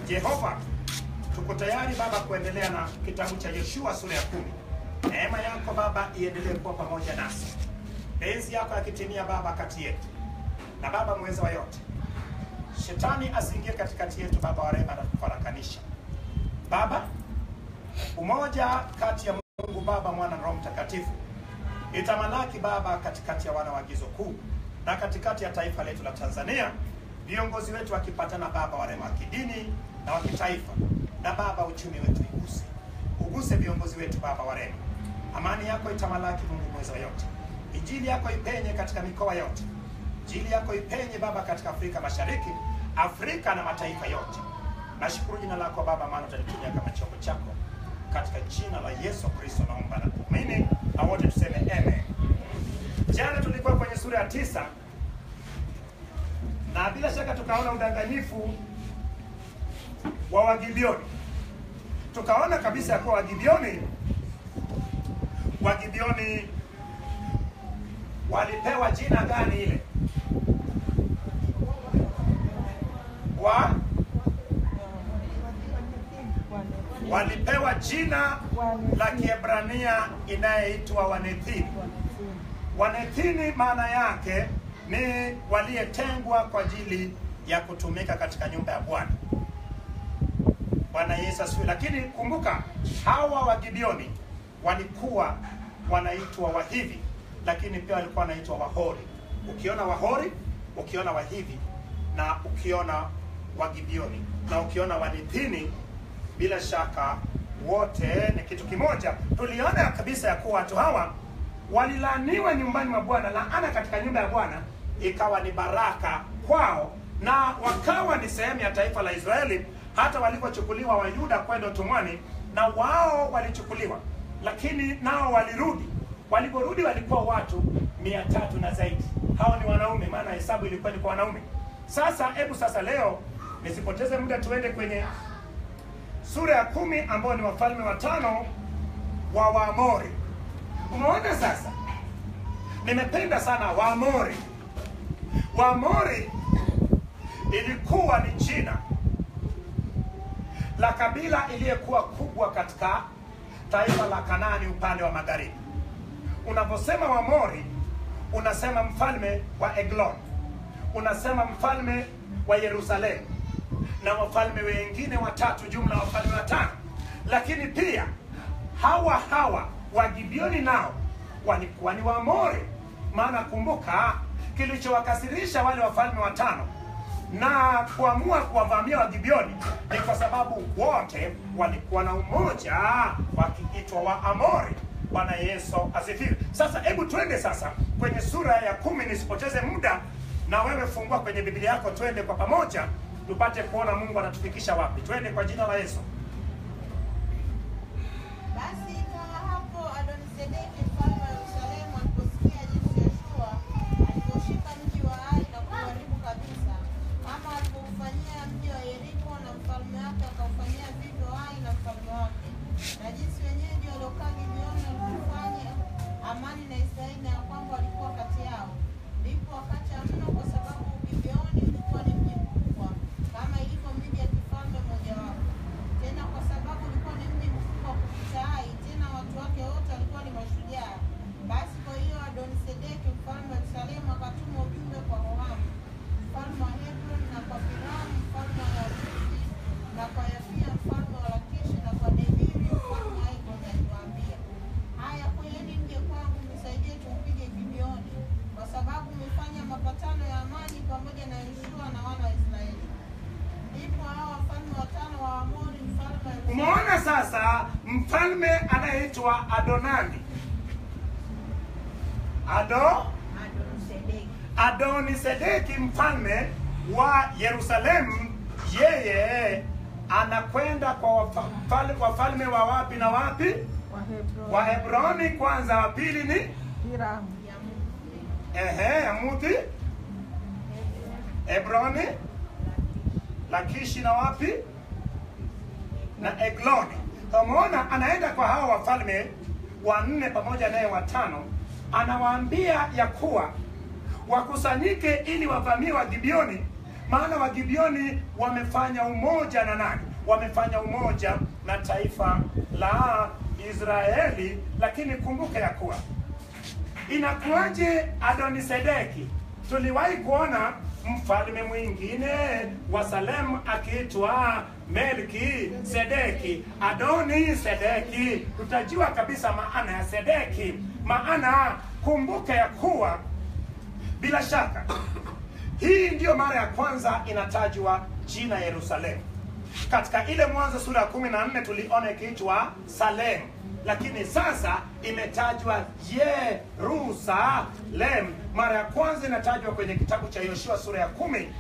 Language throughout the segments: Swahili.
Jehova, tuko tayari Baba kuendelea na kitabu cha Yoshua sura ya kumi. Neema yako Baba iendelee kuwa pamoja nasi, penzi yako yakitimia Baba kati yetu, na Baba mweza wa yote, shetani asiingie katikati yetu Baba wa rehema na kufarakanisha Baba, umoja kati ya Mungu Baba, Mwana na Roho Mtakatifu itamalaki Baba katikati ya wana wa agizo kuu na katikati ya taifa letu la Tanzania, viongozi wetu wakipatana Baba wa rehema wa kidini na wa kitaifa, na Baba uchumi wetu iguse, uguse viongozi wetu Baba wa rehema. Amani yako itamalaki Mungu mweza wa yote, injili yako ipenye katika mikoa yote, injili yako ipenye Baba katika Afrika Mashariki, Afrika na mataifa yote. Nashukuru jina lako Baba, maana utalitumia kama chombo chako, katika jina la Yesu Kristo naomba na kuamini, na wote tuseme amen. Jana tulikuwa kwenye sura ya tisa na bila shaka tukaona udanganyifu wa Wagibioni. Tukaona kabisa ya kuwa Wagibioni Wagibioni walipewa jina gani ile wa walipewa jina la Kiebrania inayoitwa Wanethini. Wanethini maana yake ni waliyetengwa kwa ajili ya kutumika katika nyumba ya Bwana. Bwana Yesu asifiwe. Lakini kumbuka hawa Wagibioni walikuwa wanaitwa Wahivi, lakini pia walikuwa wanaitwa Wahori. Ukiona Wahori, ukiona Wahivi na ukiona Wagibioni na ukiona Wanethini, bila shaka wote ni kitu kimoja. Tuliona kabisa ya kuwa watu hawa walilaaniwa nyumbani mwa Bwana, laana katika nyumba ya Bwana ikawa ni baraka kwao, na wakawa ni sehemu ya taifa la Israeli, hata walipochukuliwa Wayuda kwenda utumwani, na wao walichukuliwa, lakini nao walirudi. Waliporudi walikuwa watu mia tatu na zaidi. Hao ni wanaume, maana hesabu ilikuwa ni kwa wanaume. Sasa hebu sasa leo nisipoteze muda, tuende kwenye sura ya kumi ambao ni wafalme watano wa Waamori. Umeona sasa, nimependa sana Waamori. Waamori ilikuwa ni jina la kabila iliyekuwa kubwa katika taifa la Kanaani upande wa magharibi. Unaposema Waamori unasema mfalme wa Eglon, unasema mfalme wa Yerusalemu na wafalme wengine watatu, jumla wafalme watano. Lakini pia hawa hawa Wagibioni nao walikuwa ni Waamori, maana kumbuka, kilichowakasirisha wale wafalme watano na kuamua kuwavamia Wagibioni ni kwa sababu wote walikuwa na umoja wakiitwa Waamori. Bwana Yesu asifiwe. Sasa hebu twende sasa kwenye sura ya kumi, nisipoteze muda, na wewe fungua kwenye Biblia yako, twende kwa pamoja tupate kuona Mungu anatufikisha wapi. Twende kwa jina la Yesu. Basi ikawa hapo Adonisedeki mfalme wa Yerusalemu aliposikia jinsi Yoshua alivyoshika mji wa Ai na kuharibu kabisa, kama alivyofanyia mji wa Yeriko, na mfalme wake akaufanyia vivyo Ai na mfalme wake, na jinsi wenyeji waliokaa Gibeoni walivyofanya amani na Israeli, na ya kwamba walikuwa kati yao, ndipo wakacha mno, kwa sababu Gibeoni ulikuwa ni mji mkubwa kama ilivyo miji ya kifalme mojawapo tena kwa sababu ulikuwa ni mji mkubwa kupita Ai, tena watu wake wote walikuwa ni mashujaa. Basi kwa hiyo Adonisedeki mfalme wa Yerusalemu akatuma ujumbe kwa Hohamu mfalme wa Hebron na kwa Piramu mfalme wa Yabusi na kwa Yafia mfalme wa Lakishi na kwa Debiri mfalme wa Egloni akiwaambia, haya kweni mje kwangu mnisaidie tumpige Gibeoni, kwa sababu mmefanya mapatano ya amani pamoja na Yoshua na wana wa Israeli. Ndipo hao wafalme watano wa Amori mfalme wa Yerusalemu Umeona sasa, mfalme anayeitwa Adonani Ado Adonisedeki Adonisedeki mfalme wa Yerusalemu, yeye anakwenda kwa wafa- mfal- wafalme wa wapi na wapi? Wa Hebroni kwanza, wa pili ni Hiramu, ehe, Yamuthi, Hebroni, Lakishi na wapi? Na Egloni. Umeona, anaenda kwa hawa wafalme wanne pamoja naye watano, anawaambia ya kuwa wakusanyike ili wavamie Wagibioni, maana wagibioni wamefanya umoja na nani wamefanya umoja na taifa la israeli lakini kumbuka ya kuwa inakuwaje adonisedeki tuliwahi kuona mfalme mwingine wa salemu akiitwa melki sedeki adoni sedeki tutajua kabisa maana ya sedeki maana kumbuka ya kuwa bila shaka hii ndiyo mara ya kwanza inatajwa jina yerusalemu katika ile mwanzo sura ya kumi na nne tuliona ikiitwa salemu lakini sasa imetajwa yerusalem mara ya kwanza inatajwa kwenye kitabu cha yoshua sura ya kumi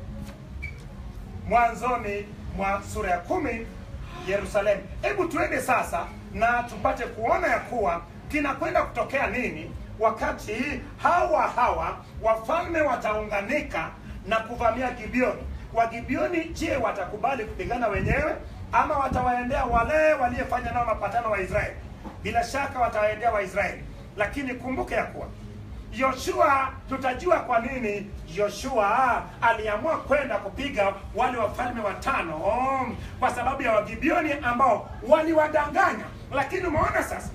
mwanzoni mwa sura ya kumi yerusalemu hebu tuende sasa na tupate kuona ya kuwa kinakwenda kutokea nini wakati hawa hawa wafalme wataunganika na kuvamia gibioni wagibioni je watakubali kupigana wenyewe ama watawaendea wale waliyefanya nao mapatano wa israeli bila shaka watawaendea waisraeli lakini kumbuke ya kuwa yoshua tutajua kwa nini yoshua aliamua kwenda kupiga wale wafalme watano kwa sababu ya wagibioni ambao waliwadanganya lakini umeona sasa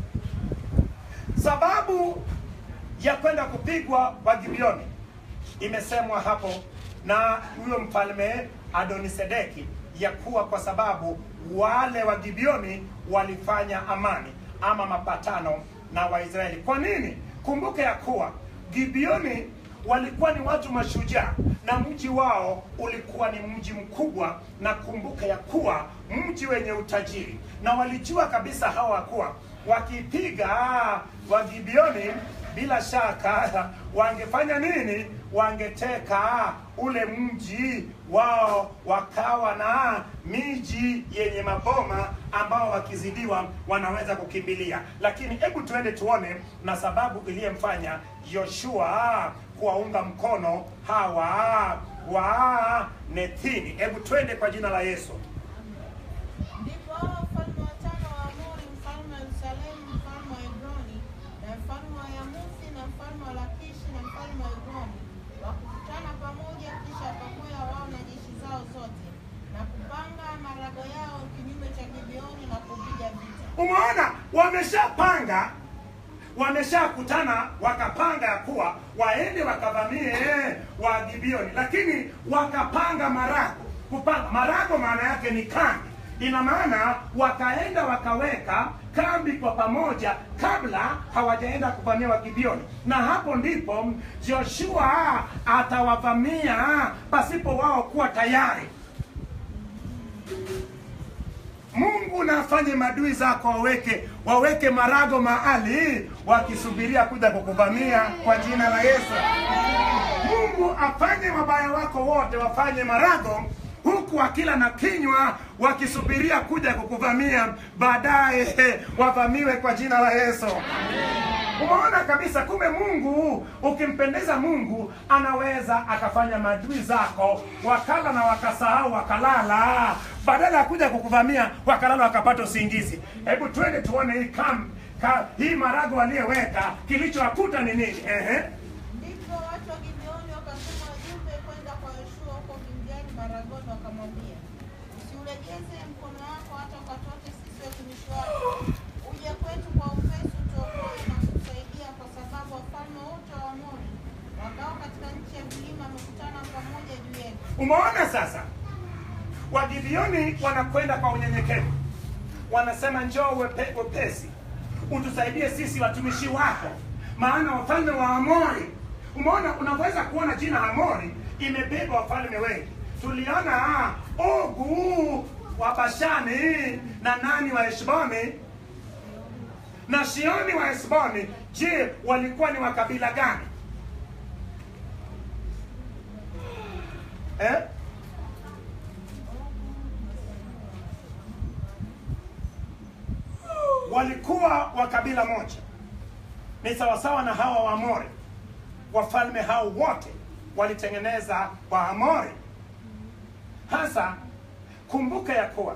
sababu ya kwenda kupigwa wagibioni imesemwa hapo na huyo mfalme adonisedeki ya kuwa kwa sababu wale wa gibioni walifanya amani ama mapatano na waisraeli kwa nini kumbuke ya kuwa gibioni walikuwa ni watu mashujaa na mji wao ulikuwa ni mji mkubwa na kumbuka ya kuwa mji wenye utajiri na walijua kabisa hawa kuwa wakipiga wagibioni bila shaka wangefanya nini wangeteka ule mji wao wakawa na miji yenye maboma ambao wakizidiwa wanaweza kukimbilia lakini hebu tuende tuone na sababu iliyemfanya yoshua kuwaunga mkono hawa wa nethini hebu twende kwa jina la yesu Ndipo hao wafalme watano wa Amori, mfalme wa Yerusalemu, mfalme wa Hebroni, na mfalme wa Yamuthi, na mfalme wa Lakishi, na mfalme wa Egloni, wakukutana pamoja, kisha wakakwea wao na jeshi zao zote, na kupanga marago yao kinyume cha Gibeoni na kupiga vita. umeona wameshapanga wameshakutana wakapanga ya kuwa waende wakavamie wa gibioni lakini wakapanga marago kupanga marago maana yake ni kambi ina maana wakaenda wakaweka kambi kwa pamoja kabla hawajaenda kuvamia wagibioni na hapo ndipo joshua atawavamia pasipo wao kuwa tayari mungu na afanye madui zako waweke waweke marago mahali wakisubiria kuja kukuvamia kwa jina la yesu mungu afanye wabaya wako wote wafanye marago huku wakila na kinywa wakisubiria kuja kukuvamia baadaye wavamiwe kwa jina la yesu umeona kabisa kumbe mungu ukimpendeza mungu anaweza akafanya maadui zako wakala na wakasahau wakalala badala ya kuja kukuvamia wakalala wakapata usingizi hebu twende tuone hii kam ka, hii marago waliyeweka kilichowakuta ni nini Ehe. Ndipo watu wa Gibeoni wakatuma wajumbe kwenda kwa Yoshua huko Gilgali Maragoni, wakamwambia, usiulegeze mkono wako hata ukatoke sisi watumishi wako, uje kwetu kwa upesi, utuokoe na kutusaidia, kwa sababu wafalme wote wa Amori wakao katika nchi ya vilima wamekutana pamoja juu yetu. umeona sasa wagibioni wanakwenda kwa unyenyekevu wanasema njoo wepe, wepesi utusaidie sisi watumishi wako maana wafalme wa amori umeona unaweza kuona jina amori imebeba wafalme wengi tuliona ah, ogu wa bashani na nani wa heshboni na shioni wa heshboni je walikuwa ni wa kabila gani eh? walikuwa wa kabila moja ni sawasawa na hawa waamori wafalme hao wote walitengeneza waamori hasa kumbuka ya kuwa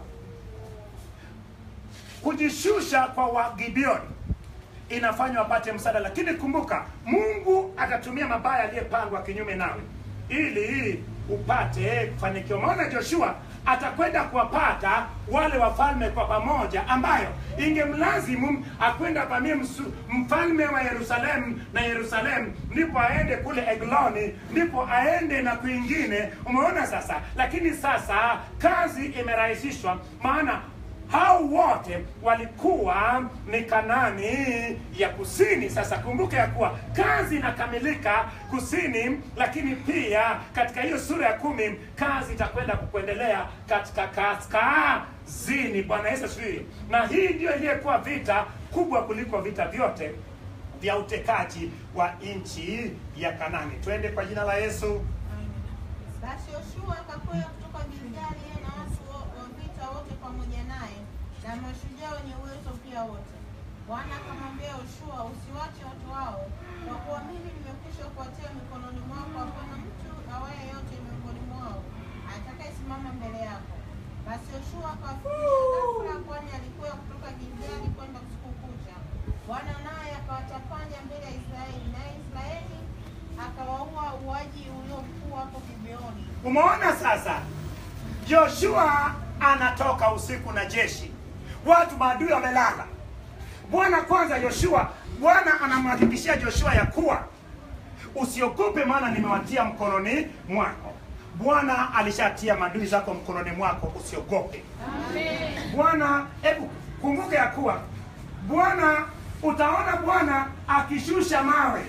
kujishusha kwa wagibioni inafanywa wapate msaada lakini kumbuka mungu atatumia mabaya aliyepangwa kinyume nawe ili upate kufanikiwa. Maana Joshua atakwenda kuwapata wale wafalme kwa pamoja, ambayo ingemlazimu akwenda avamie msu- mfalme wa Yerusalemu na Yerusalemu, ndipo aende kule Egloni, ndipo aende na kwingine. Umeona sasa? Lakini sasa kazi imerahisishwa, maana hao wote walikuwa ni Kanani ya kusini. Sasa kumbuka ya kuwa kazi inakamilika kusini, lakini pia katika hiyo sura ya kumi kazi itakwenda kukuendelea katika kaskazini. Bwana Yesu asifiwe. Na hii ndio iliyokuwa vita kubwa kuliko vita vyote vya utekaji wa nchi ya Kanani. Twende kwa jina la Yesu. Basi Yoshua akakwea kutoka Gilgali, yeye na watu wo- wa vita wote pamoja naye, na mashujaa wenye uwezo pia wote. Bwana akamwambia Yoshua, usiwache watu hao, kwa kuwa mimi nimekwisha kuwatia mikononi mwako. Hapana mtu awaye yote miongoni mwao atakayesimama mbele yako. Basi Yoshua akawafikisha ghafula, kwani alikuwa kutoka Gilgali kwenda usiku kucha. Bwana naye akawatapanya mbele ya Israeli, naye Israeli akawaua uaji ulio mkuu hapo Gibeoni. Umeona sasa, Joshua anatoka usiku na jeshi, watu maadui wamelala. Bwana kwanza, Joshua, Bwana anamhakikishia Joshua ya kuwa usiogope, maana nimewatia mkononi mwako. Bwana alishatia maadui zako mkononi mwako, usiogope. Bwana, hebu kumbuka ya kuwa Bwana, utaona Bwana akishusha mawe.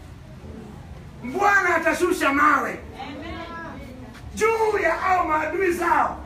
Bwana atashusha mawe juu ya au maadui zao.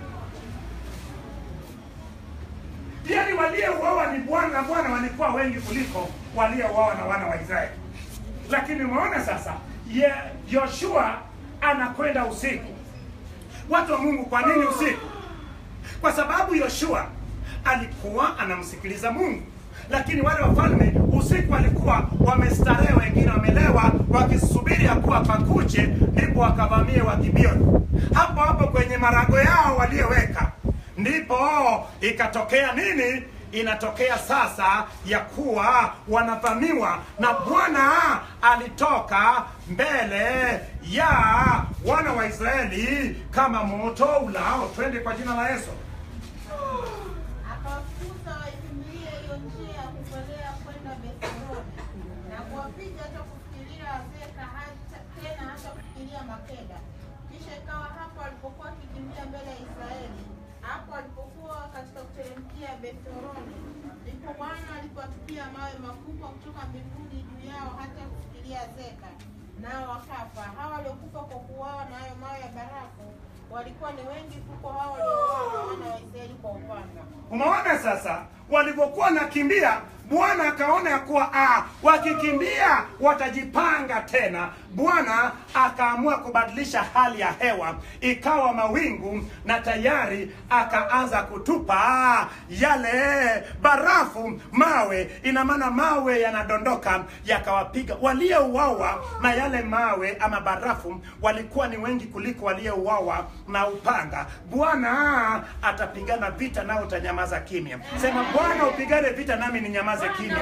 Yaani waliouawa ni Bwana na Bwana walikuwa wengi kuliko waliouawa na wana wa Israeli. Lakini umeona sasa, ye Yoshua anakwenda usiku. Watu wa Mungu, kwa nini usiku? Kwa sababu Yoshua alikuwa anamsikiliza Mungu, lakini wale wafalme usiku walikuwa wamestarehe, wengine wamelewa, wakisubiri ya kuwa pakuche, ndipo wakavamie Wagibioni. Hapo hapo kwenye marago yao walioweka, ndipo ikatokea nini? Inatokea sasa ya kuwa wanavamiwa na Bwana alitoka mbele ya wana wa Israeli kama moto ulao. Twende kwa jina la Yesu. akawafukuza waikimbilie hiyo njia ya kukolea kwenda Bethlehemu na kuwapiga hata kufikiria Azeka hata tena hata kufikiria Makeda. Kisha ikawa hapo alipokuwa akikimbia mbele ya Israeli, hapo alipokuwa katika kuteremkia Bethlehemu, ndipo Bwana alipowatupia mawe makubwa kutoka mbinguni juu yao hata kufikiria Azeka, nao wakafa. Hawa waliokufa kwa kuuawa na hayo mawe ya barafu walikuwa ni wengi kuliko hao waliouawa na wana wa Israeli kwa upanga. Umeona sasa, walivyokuwa nakimbia, Bwana akaona ya kuwa ah, wakikimbia watajipanga tena. Bwana akaamua kubadilisha hali ya hewa, ikawa mawingu, na tayari akaanza kutupa yale barafu, mawe. Ina maana mawe yanadondoka, yakawapiga waliouawa na yale mawe ama barafu, walikuwa ni wengi kuliko waliouawa na upanga. Bwana atapigana vita, nao utanyamaza kimya. Sema, Bwana upigane vita, nami ninyamaze kimya.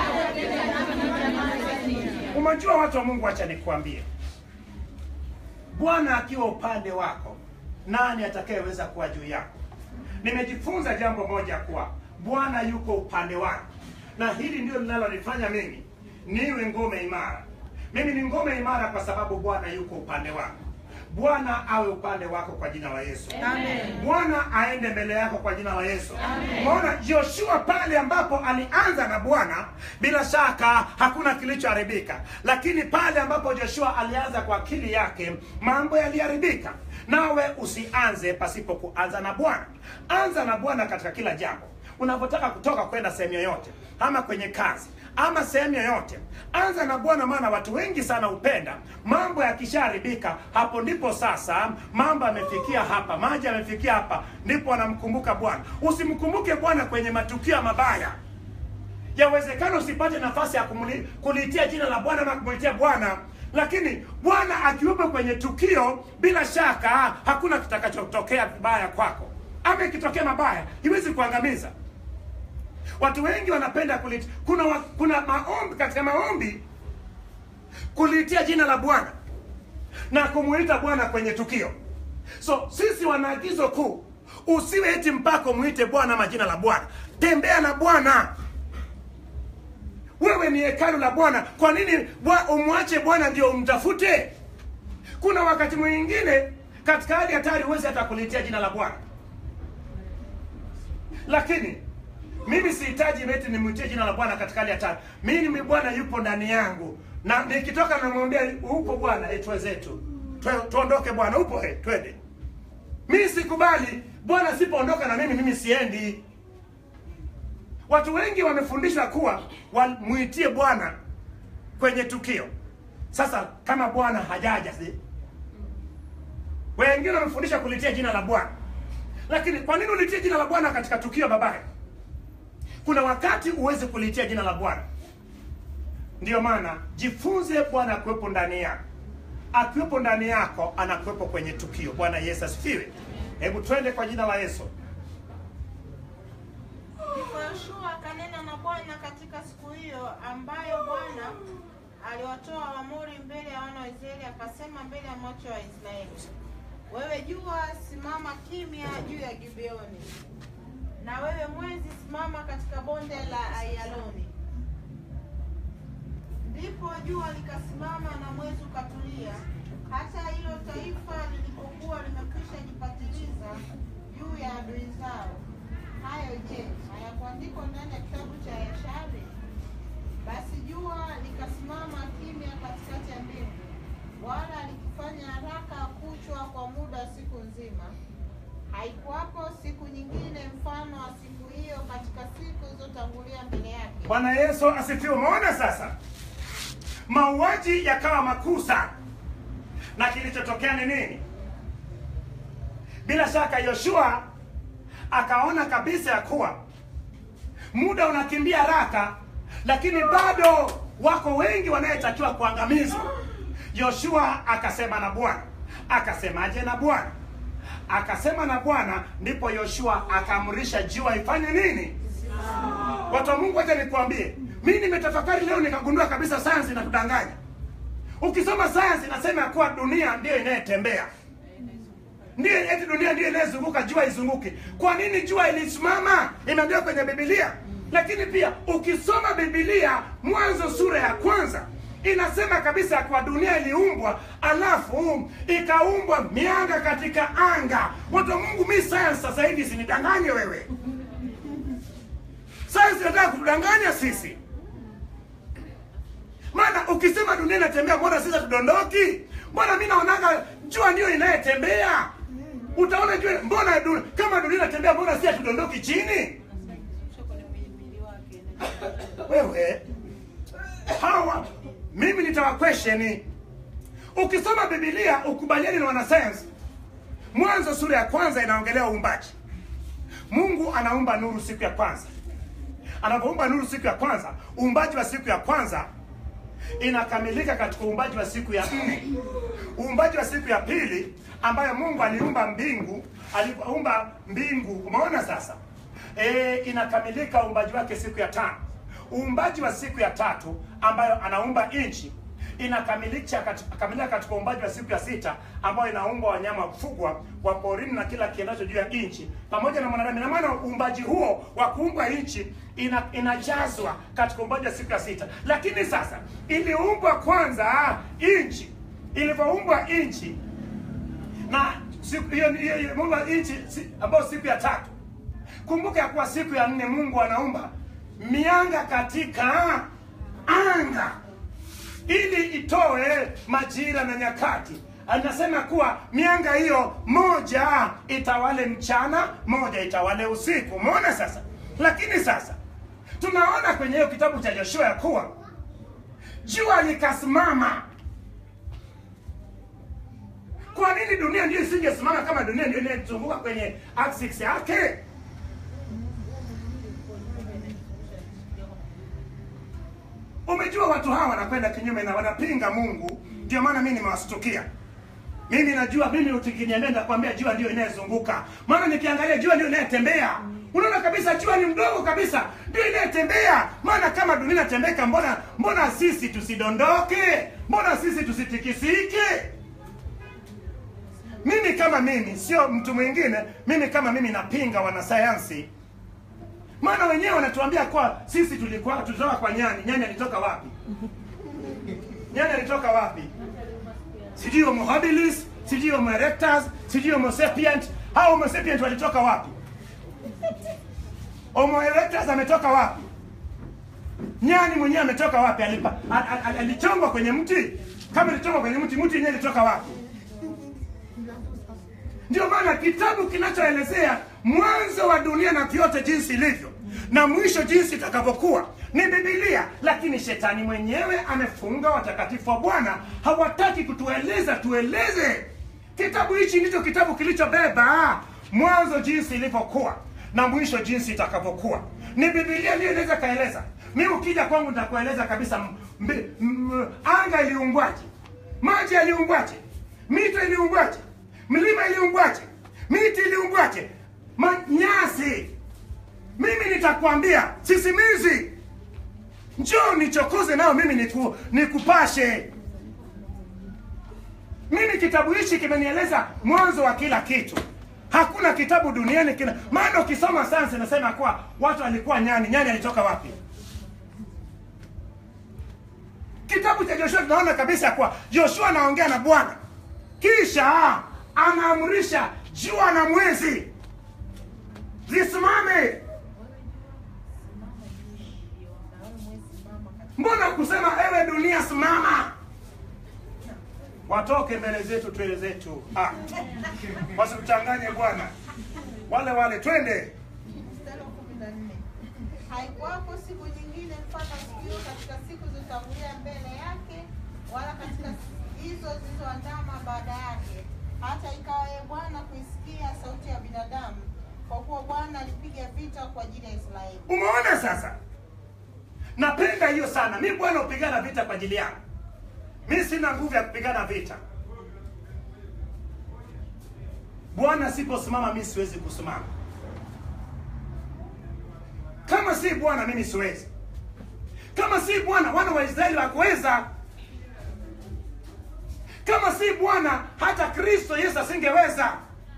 Umejua watu wa Mungu, acha nikuambie, Bwana akiwa upande wako, nani atakayeweza kuwa juu yako? Nimejifunza jambo moja kuwa Bwana yuko upande wako, na hili ndio linalonifanya mimi niwe ngome imara. Mimi ni ngome imara kwa sababu Bwana yuko upande wako. Bwana awe upande wako kwa jina la Yesu. Bwana aende mbele yako kwa jina la Yesu. Umeona Joshua pale ambapo alianza na Bwana, bila shaka hakuna kilichoharibika, lakini pale ambapo Joshua alianza kwa akili yake, mambo yaliharibika. Nawe usianze pasipo kuanza na Bwana. Anza na Bwana katika kila jambo unapotaka kutoka kwenda sehemu yoyote, ama kwenye kazi ama sehemu yoyote, anza na Bwana, maana watu wengi sana hupenda mambo yakishaharibika. Hapo ndipo sasa mambo yamefikia hapa, maji yamefikia hapa, ndipo wanamkumbuka Bwana. Usimkumbuke Bwana kwenye matukio mabaya. Yawezekana usipate nafasi ya kumuli- kuliitia jina la Bwana na kumuitia Bwana, lakini Bwana akiwepo kwenye tukio, bila shaka hakuna kitakachotokea vibaya kwako, ama ikitokea mabaya iwezi kuangamiza. Watu wengi wanapenda kulit, kuna wa, kuna maombi katika maombi kuliitia jina la Bwana. na kumuita bwana kwenye tukio so sisi wana agizo kuu usiwe eti mpaka umwite bwana majina la bwana tembea na bwana wewe ni hekalu la bwana kwa nini bwa- umwache bwana ndio umtafute kuna wakati mwingine katika hali hatari huwezi hata kulitia jina la bwana lakini mimi sihitaji eti nimwitie jina la bwana katika hali hatari mimi bwana yupo ndani yangu na nikitoka namwambia upo bwana eh, twenzetu Twe- tuondoke bwana upo eh, twende mimi sikubali bwana sipoondoka na mimi mimi siendi watu wengi wamefundishwa kuwa wamwitie bwana kwenye tukio sasa kama bwana hajaja si wengine wamefundisha kulitia jina la bwana lakini kwa nini ulitie jina la bwana katika tukio babaye kuna wakati uweze kulitia jina la bwana ndiyo maana jifunze bwana akuwepo ndani yako akiwepo ndani yako anakuwepo kwenye tukio bwana yesu asifiwe hebu twende kwa jina la yesu Ndipo Yoshua akanena na Bwana katika siku hiyo ambayo Bwana aliwatoa Waamori mbele ya wana wa Israeli, akasema mbele ya macho ya Israeli, wewe jua, simama kimya juu ya Gibeoni, na wewe mwezi, simama katika bonde la Ayaloni. Ndipo jua likasimama na mwezi ukatulia, hata hilo taifa lilipokuwa limekwisha jipatiliza juu ya adui zao. Hayo je, hayakuandikwa ndani ya kitabu cha Yashari? Basi jua likasimama kimya katikati ya mbingu, wala likifanya haraka kuchwa kwa muda wa siku nzima. Haikuwapo siku nyingine mfano wa siku hiyo katika siku zilizotangulia mbele yake. bwana yesu asifiwe umeona sasa mauaji yakawa makuu sana na kilichotokea ni nini bila shaka yoshua akaona kabisa ya kuwa muda unakimbia haraka lakini bado wako wengi wanayetakiwa kuangamizwa yoshua akasema na bwana akasemaje na bwana akasema na bwana ndipo yoshua akaamrisha jua ifanye nini watu wa mungu wacha nikuambie mi nimetafakari leo nikagundua kabisa sayansi inatudanganya ukisoma sayansi inasema ya kuwa dunia ndiyo inayetembea ndiyo eti dunia ndiyo inayezunguka jua izunguke kwa nini jua ilisimama imeandikwa kwenye bibilia lakini pia ukisoma bibilia mwanzo sura ya kwanza inasema kabisa ya kuwa dunia iliumbwa alafu ikaumbwa mianga katika anga watu wa mungu mi sayansi sasa hivi sinidanganye wewe sayansi inataka kutudanganya sisi maana ukisema dunia inatembea mbona sisi tudondoki mbona mi naonaga jua ndio inayetembea utaona jua mbona dunia, kama dunia inatembea mbona si hatudondoki chini wewe hawa mimi nitawakwesheni ukisoma bibilia ukubaliani na wanasayansi mwanzo sura ya kwanza inaongelea uumbaji mungu anaumba nuru siku ya kwanza anapoumba nuru siku ya kwanza uumbaji wa siku ya kwanza inakamilika katika uumbaji wa siku ya nne uumbaji wa siku ya pili ambayo mungu aliumba mbingu aliumba mbingu umeona sasa e, inakamilika uumbaji wake siku ya tano uumbaji wa siku ya tatu ambayo anaumba nchi inakamilika katika, kamilika katika uumbaji wa siku ya sita ambayo inaumba wanyama wa kufugwa wa porini na kila kiendacho juu ya nchi pamoja na mwanadamu. Ina maana uumbaji huo wa kuumba nchi ina, inajazwa katika uumbaji wa siku ya sita. Lakini sasa iliumbwa kwanza nchi, ilivyoumbwa nchi na siku hiyo hiyo hiyo Mungu nchi si, ambayo siku ya tatu. Kumbuka ya kuwa siku ya nne Mungu anaumba mianga katika anga ili itoe majira na nyakati. Anasema kuwa mianga hiyo moja itawale mchana, moja itawale usiku. Umeona sasa? Lakini sasa tunaona kwenye hiyo kitabu cha Yoshua ya kuwa jua likasimama. Kwa nini dunia ndio isingesimama kama dunia ndio inayozunguka kwenye axis yake? Umejua watu hawa wanakwenda kinyume na wanapinga Mungu, ndio maana mimi nimewastukia. Mimi najua mimi ukiniambia nitakwambia jua ndio inayezunguka. Maana nikiangalia jua ndio inayetembea. Unaona kabisa jua ni mdogo kabisa, ndio inayetembea. Maana kama dunia inatembeka, mbona mbona sisi tusidondoke? Mbona sisi tusitikisike? mimi kama mimi sio mtu mwingine mimi kama mimi napinga wanasayansi maana wenyewe wanatuambia kwa sisi tulikuwa tulitoka kwa nyani nyani alitoka wapi nyani alitoka wapi sijui homo habilis sijui homo erectus sijui homo sapient hao homo sapient walitoka wapi homo erectus ametoka wapi nyani mwenyewe ametoka wapi alipa al- al- al- alichongwa kwenye mti kama ilichongwa kwenye mti mti yenyewe ilitoka wapi ndio maana kitabu kinachoelezea mwanzo wa dunia na vyote jinsi ilivyo na mwisho jinsi itakavyokuwa ni bibilia lakini shetani mwenyewe amefunga watakatifu wa bwana hawataki kutueleza tueleze kitabu hichi ndicho kitabu kilichobeba mwanzo jinsi ilivyokuwa na mwisho jinsi itakavyokuwa ni bibilia ndiyo inaweza kaeleza mi ukija kwangu nitakueleza kabisa m- mbi- m- anga iliumbwaje maji yaliumbwaje mito iliumbwaje mlima iliumbwaje miti iliumbwaje Ma- nyasi mimi nitakwambia sisimizi njoo nichokoze nao mimi niku, nikupashe mimi kitabu hichi kimenieleza mwanzo wa kila kitu hakuna kitabu duniani kina maana ukisoma sayansi inasema kuwa watu walikuwa nyani nyani alitoka wapi kitabu cha joshua tunaona kabisa kuwa joshua anaongea na bwana kisha anaamrisha jua na mwezi zisimame mbona kusema ewe dunia simama watoke mbele zetu twele zetu ah. wasituchanganye bwana wale wale twende Mstari wa kumi na nne. Haikuwapo siku nyingine mfano sikio katika siku zilizotangulia mbele yake, wala katika hizo zilizoandama baada yake, hata ikawa ye Bwana kuisikia sauti ya binadamu, kwa kuwa Bwana alipiga vita kwa ajili ya Israeli. umeona sasa napenda hiyo sana mi bwana hupigana vita kwa ajili yangu mi sina nguvu ya kupigana vita bwana siposimama mi siwezi kusimama kama si bwana mimi siwezi kama si bwana wana wa israeli wakuweza kama si bwana hata kristo yesu asingeweza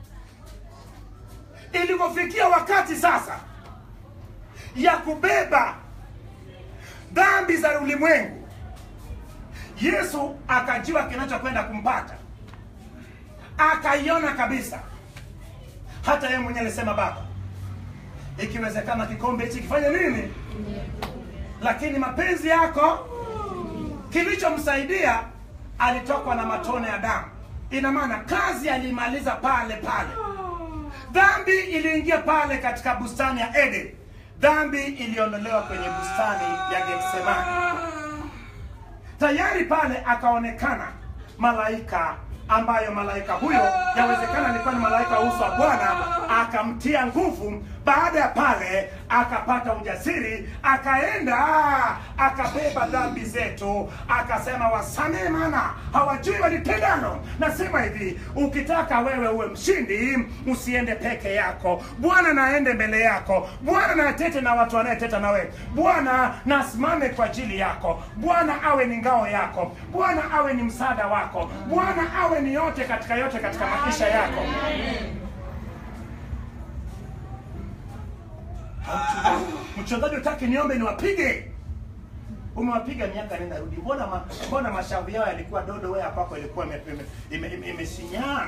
ilivyofikia wakati sasa ya kubeba dhambi za ulimwengu yesu akajua kinachokwenda kumpata akaiona kabisa hata yeye mwenyewe alisema baba ikiwezekana kikombe hichi kifanye nini lakini mapenzi yako kilichomsaidia alitokwa na matone ya damu ina maana kazi alimaliza pale pale dhambi iliingia pale katika bustani ya eden dhambi iliondolewa kwenye bustani ya getsemani tayari pale akaonekana malaika ambayo malaika huyo yawezekana alikuwa ni malaika wa uso wa bwana akamtia nguvu baada ya pale akapata ujasiri akaenda akabeba dhambi zetu akasema wasamehe mana hawajui walitendano nasema hivi ukitaka wewe uwe mshindi usiende peke yako bwana naende mbele yako bwana natete na watu wanayeteta na wewe bwana nasimame kwa ajili yako bwana awe ni ngao yako bwana awe ni msaada wako bwana awe ni yote katika yote katika maisha yako mchungaji utaki niombe niwapige umewapiga miaka nenda rudi mbona ma, mbona mashavu yao yalikuwa dodo wewe kwako ilikuwa imesinyaa ime, ime, ime imesinyaa?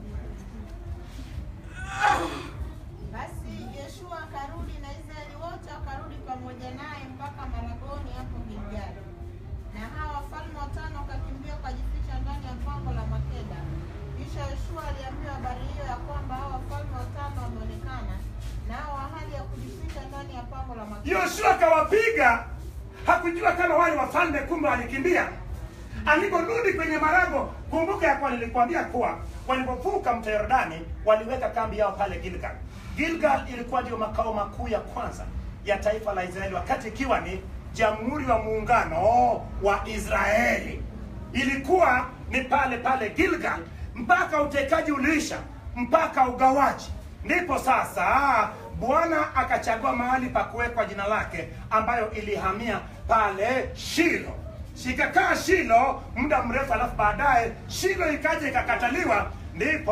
Basi Yoshua akarudi na Israeli wote wakarudi pamoja naye mpaka Maragoni hapo Gilgali. Na hawa wafalme watano wakakimbia wakajificha ndani ya pango la Makeda. Kisha Yoshua aliambiwa habari hiyo ya kwamba hawa wafalme watano wameonekana, nao wa hali ya kujificha ndani ya pango la Makeda. yoshua akawapiga hakujua kama wale wafalme kumbe walikimbia aliporudi kwenye marago kumbuka ya kuwa nilikwambia kuwa walipovuka mto yordani waliweka kambi yao pale gilgal gilgal ilikuwa ndio makao makuu ya kwanza ya taifa la israeli wakati ikiwa ni jamhuri wa muungano wa israeli ilikuwa ni pale pale gilgal mpaka utekaji uliisha mpaka ugawaji ndipo sasa bwana akachagua mahali pa kuwekwa jina lake ambayo ilihamia pale shilo ikakaa shilo muda mrefu alafu baadaye shilo ikaja ikakataliwa ndipo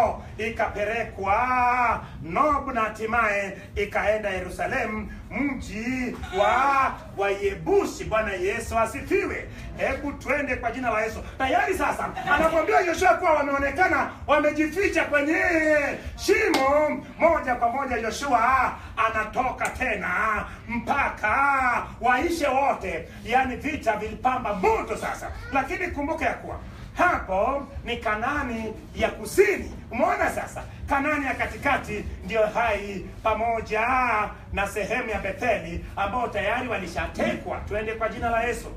ikapelekwa Nob na hatimaye ikaenda Yerusalemu, mji wa Wayebusi. Bwana Yesu asifiwe. Hebu twende kwa jina la Yesu. Tayari sasa anakwambia Yoshua kuwa wameonekana wamejificha kwenye shimo. Moja kwa moja Yoshua anatoka tena mpaka waishe wote, yaani vita vilipamba moto sasa, lakini kumbuka ya kuwa hapo ni Kanani ya kusini. Umeona sasa, Kanani ya katikati ndiyo Hai pamoja na sehemu ya Betheli ambao tayari walishatekwa. Twende kwa jina la Yesu.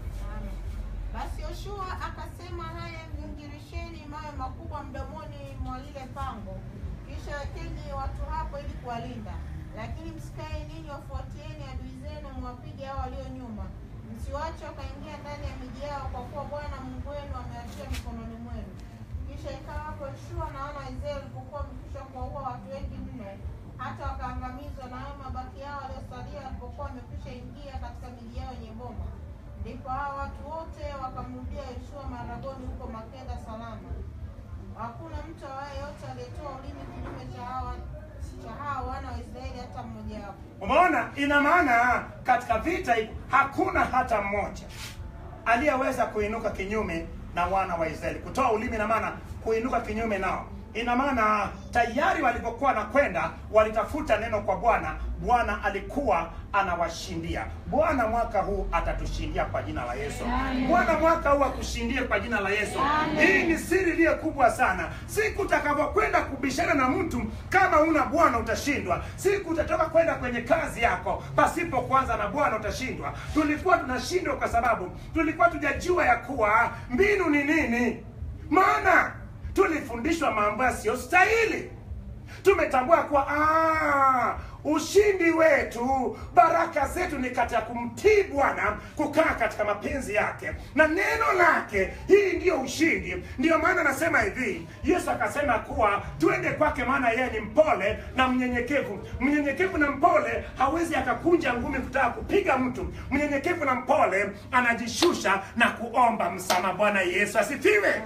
Basi Yoshua akasema, haya mvingirisheni mawe makubwa mdomoni mwa lile pango, kisha wekeni watu hapo ili kuwalinda. Lakini msikae ninyi, wafuatieni adui zenu, mwapige hao walio nyuma, msiwache wakaingia ndani ya miji yao, kwa kuwa Bwana Mungu wenu amewatia mikononi mwenu. Kisha ikawa hapo Yoshua na wana wa Israeli walipokuwa wamekwisha kuwaua watu wengi mno, hata wakaangamizwa, na hao mabaki yao waliosalia walipokuwa wamekwisha ingia katika miji yao yenye boma Ndipo hao watu wote wakamrudia Yoshua maragoni huko Makeda salama. Hakuna mtu awaye yote aliyetoa ulimi kinyume cha hawa cha hao wana wa Israeli hata mmoja wapo. Umeona, ina maana katika vita hivi hakuna hata mmoja aliyeweza kuinuka kinyume na wana wa Israeli, kutoa ulimi, ina maana kuinuka kinyume nao. Ina maana tayari walipokuwa na kwenda walitafuta neno kwa Bwana, Bwana alikuwa anawashindia. Bwana mwaka huu atatushindia kwa jina la Yesu. Bwana mwaka huu akushindie kwa jina la Yesu. Hii ni siri iliyo kubwa sana. Siku utakavyokwenda kubishana na mtu, kama una Bwana utashindwa. Siku utatoka kwenda kwenye kazi yako pasipo kwanza na Bwana utashindwa. Tulikuwa tunashindwa kwa sababu tulikuwa tujajua ya kuwa mbinu ni nini, maana tulifundishwa mambo yasiyostahili. Tumetambua kuwa ah, ushindi wetu, baraka zetu ni katika kumtii Bwana, kukaa katika mapenzi yake na neno lake. Hii ndiyo ushindi. Ndiyo maana nasema hivi, Yesu akasema kuwa tuende kwake, maana yeye ni mpole na mnyenyekevu. Mnyenyekevu na mpole hawezi akakunja ngumi kutaka kupiga mtu. Mnyenyekevu na mpole anajishusha na kuomba msamaha. Bwana Yesu asifiwe.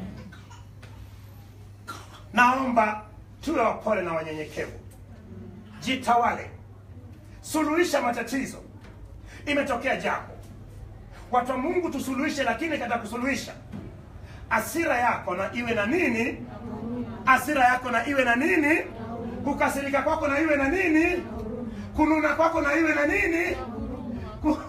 Naomba tuwe wapole na wanyenyekevu, jitawale, suluhisha matatizo. Imetokea jambo, watu wa Mungu tusuluhishe, lakini katika kusuluhisha, asira yako na iwe na nini? Asira yako na iwe na nini? Kukasirika kwako na iwe na nini? Kununa kwako na iwe na nini? Ku...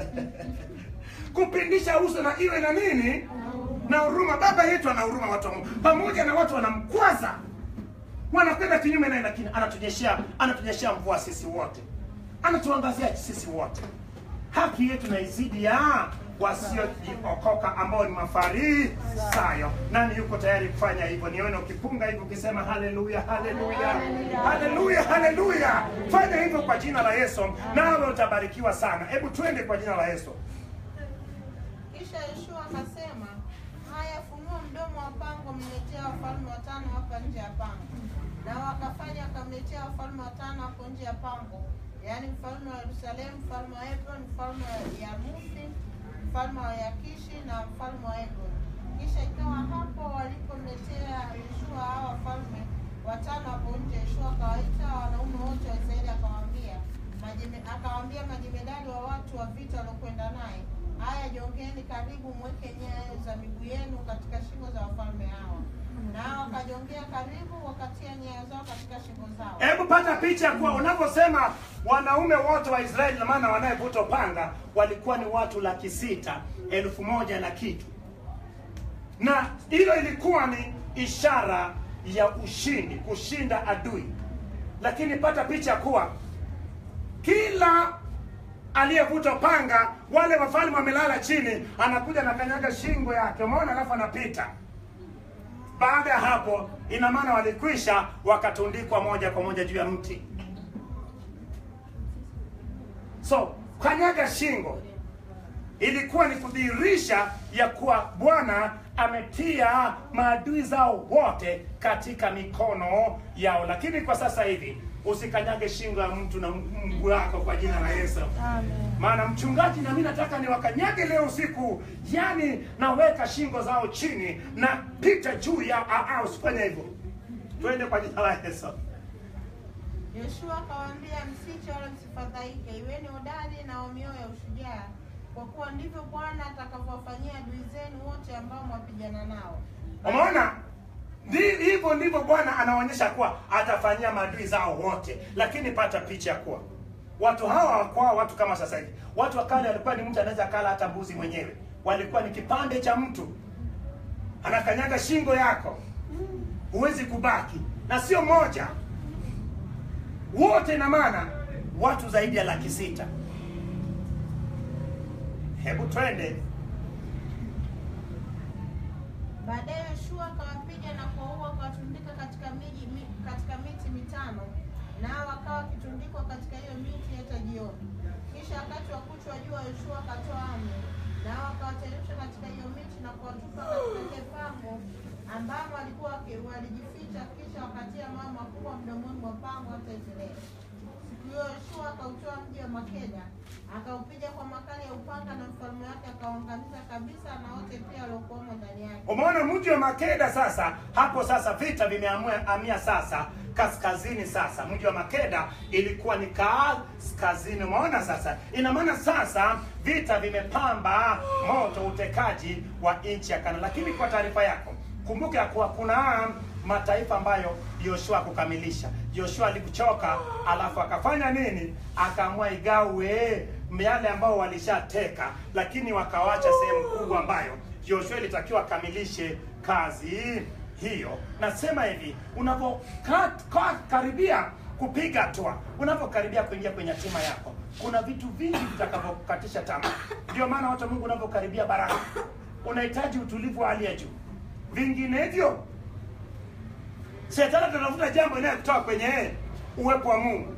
kupindisha uso na iwe na nini? Na huruma. Baba yetu ana huruma watu wa Mungu, pamoja na watu wanamkwaza, wanakwenda kinyume naye, lakini anatunyeshea anatunyeshea mvua sisi wote, anatuangazia sisi wote. Haki yetu na izidi ya wasiojiokoka ambao ni mafarisayo. Nani yuko tayari kufanya hivyo? Nione ukipunga hivyo ukisema haleluya, haleluya, haleluya, haleluya. Fanya hivyo kwa jina la Yesu, nawe utabarikiwa sana. Hebu twende kwa jina la Yesu. Kisha Yoshua akasema, haya, funua mdomo wa pango, mniletea wafalme watano hapa nje ya pango. Na wakafanya, wakamletea wafalme watano hapo nje ya pango, yaani mfalme wa Yerusalemu, mfalme wa Hebron, mfalme wa Yamuthi, mfalme wa Yakishi na mfalme wa Eglon. Kisha ikawa hapo walipomletea Yoshua hawa wafalme watano hapo nje, Yoshua akawaita wanaume wote wa Israeli akawaambia majeme- akawaambia majemedari wa watu wa vita waliokwenda naye, haya jongeni karibu, mweke nyayo za miguu yenu katika shingo za wafalme hawa. Nao wakajongea karibu, wakatia nyayo zao katika shingo zao. Hebu pata picha ya kuwa unaposema wanaume wote wa Israeli, na maana wanayevuta upanga walikuwa ni watu laki sita elfu moja na kitu, na hilo ilikuwa ni ishara ya ushindi, kushinda adui. Lakini pata picha kuwa kila aliyevuta panga, wale wafalme wamelala chini, anakuja na kanyaga shingo yake, umeona, alafu anapita baada ya hapo, ina maana walikwisha wakatundikwa moja kwa moja juu ya mti. So kanyaga shingo ilikuwa ni kudhihirisha ya kuwa Bwana ametia maadui zao wote katika mikono yao. Lakini kwa sasa hivi usikanyage shingo ya mtu na mguu wako kwa jina la Yesu. Amen. Maana mchungaji, na mimi nataka niwakanyage leo usiku, yani naweka shingo zao chini na pita juu ya ah, ah, usifanye hivyo. Twende kwa jina la Yesu. Yoshua akawaambia, msiche wala msifadhaike, iweni hodari na wa mioyo ya ushujaa, kwa kuwa ndivyo Bwana atakavyowafanyia adui zenu wote ambao mwapigana nao. Umeona? Ndi- Hivyo ndivyo Bwana anaonyesha kuwa atafanyia maadui zao wote, lakini pata picha kuwa watu hawa hawakuwa watu kama sasa hivi. Watu wa kale walikuwa ni mtu anaweza kala hata mbuzi mwenyewe, walikuwa ni kipande cha mtu anakanyaga shingo yako, huwezi kubaki, na sio moja, wote, na maana watu zaidi ya laki sita. Hebu twende Baadaye Yoshua akawapiga na kuwaua, akawatundika katika miji mi, katika miti mitano, nao wakawa wakitundikwa katika hiyo miti hata jioni. Kisha wakati wa kuchwa jua, Yoshua akatoa amri, nao wakawateremsha katika hiyo miti na kuwatupa katika lile pango ambamo walikuwa waki- walijificha, kisha wakatia mawe makubwa mdomoni mwa pango hata Israeli. Siku hiyo Yoshua akautoa mji wa Makeda, akaupiga kwa makali ya upanga, na mfalme wake akauangamiza kabisa, na wote pia waliokuwamo ndani yake. Umeona mji wa Makeda sasa, hapo sasa vita vimehamia sasa kaskazini. Sasa mji wa Makeda ilikuwa ni kaskazini. Umeona sasa, ina maana sasa vita vimepamba moto utekaji wa nchi ya Kana. Lakini kwa taarifa yako, kumbuka ya kuwa kuna mataifa ambayo Yoshua kukamilisha. Yoshua alikuchoka, alafu akafanya nini? Akaamua igawe yale ambao walishateka, lakini wakawacha sehemu kubwa ambayo Yoshua ilitakiwa akamilishe kazi hiyo. Nasema hivi, unapokaribia kupiga hatua, unapokaribia kuingia kwenye hatima yako, kuna vitu vingi vitakavyokukatisha tamaa. Ndio maana watu wa Mungu, unapokaribia baraka, unahitaji utulivu wa hali ya juu, vinginevyo shetani atatafuta jambo inayokutoa kwenye uwepo wa Mungu.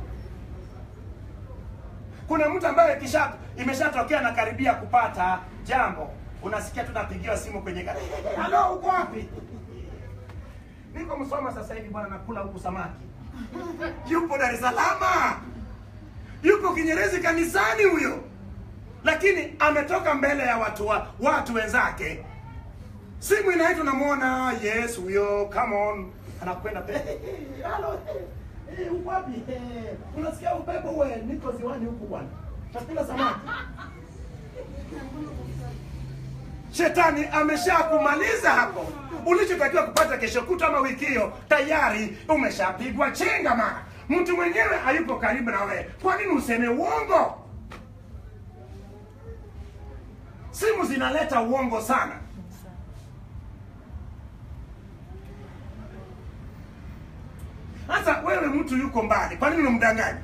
Kuna mtu ambaye kisha imeshatokea na karibia kupata jambo, unasikia tu napigiwa simu kwenye gari, halo, uko wapi? Niko Msoma sasa hivi bwana, nakula huku samaki. Yupo Dar es Salaam, yupo Kinyerezi kanisani huyo, lakini ametoka mbele ya watu wa, watu wenzake simu inaitwa, namuona yes, huyo come on, anakwenda pe halo, eh, eh, uko wapi? Eh, unasikia upepo we, niko ziwani huku bwana, nakula samaki. Shetani ameshakumaliza hapo. Ulichotakiwa kupata kesho kutwa ama wiki hiyo tayari umeshapigwa chenga. Mara mtu mwenyewe hayupo karibu na wewe, kwa nini useme uongo? Simu zinaleta uongo sana. Sasa wewe mtu yuko mbali, kwa nini unamdanganya?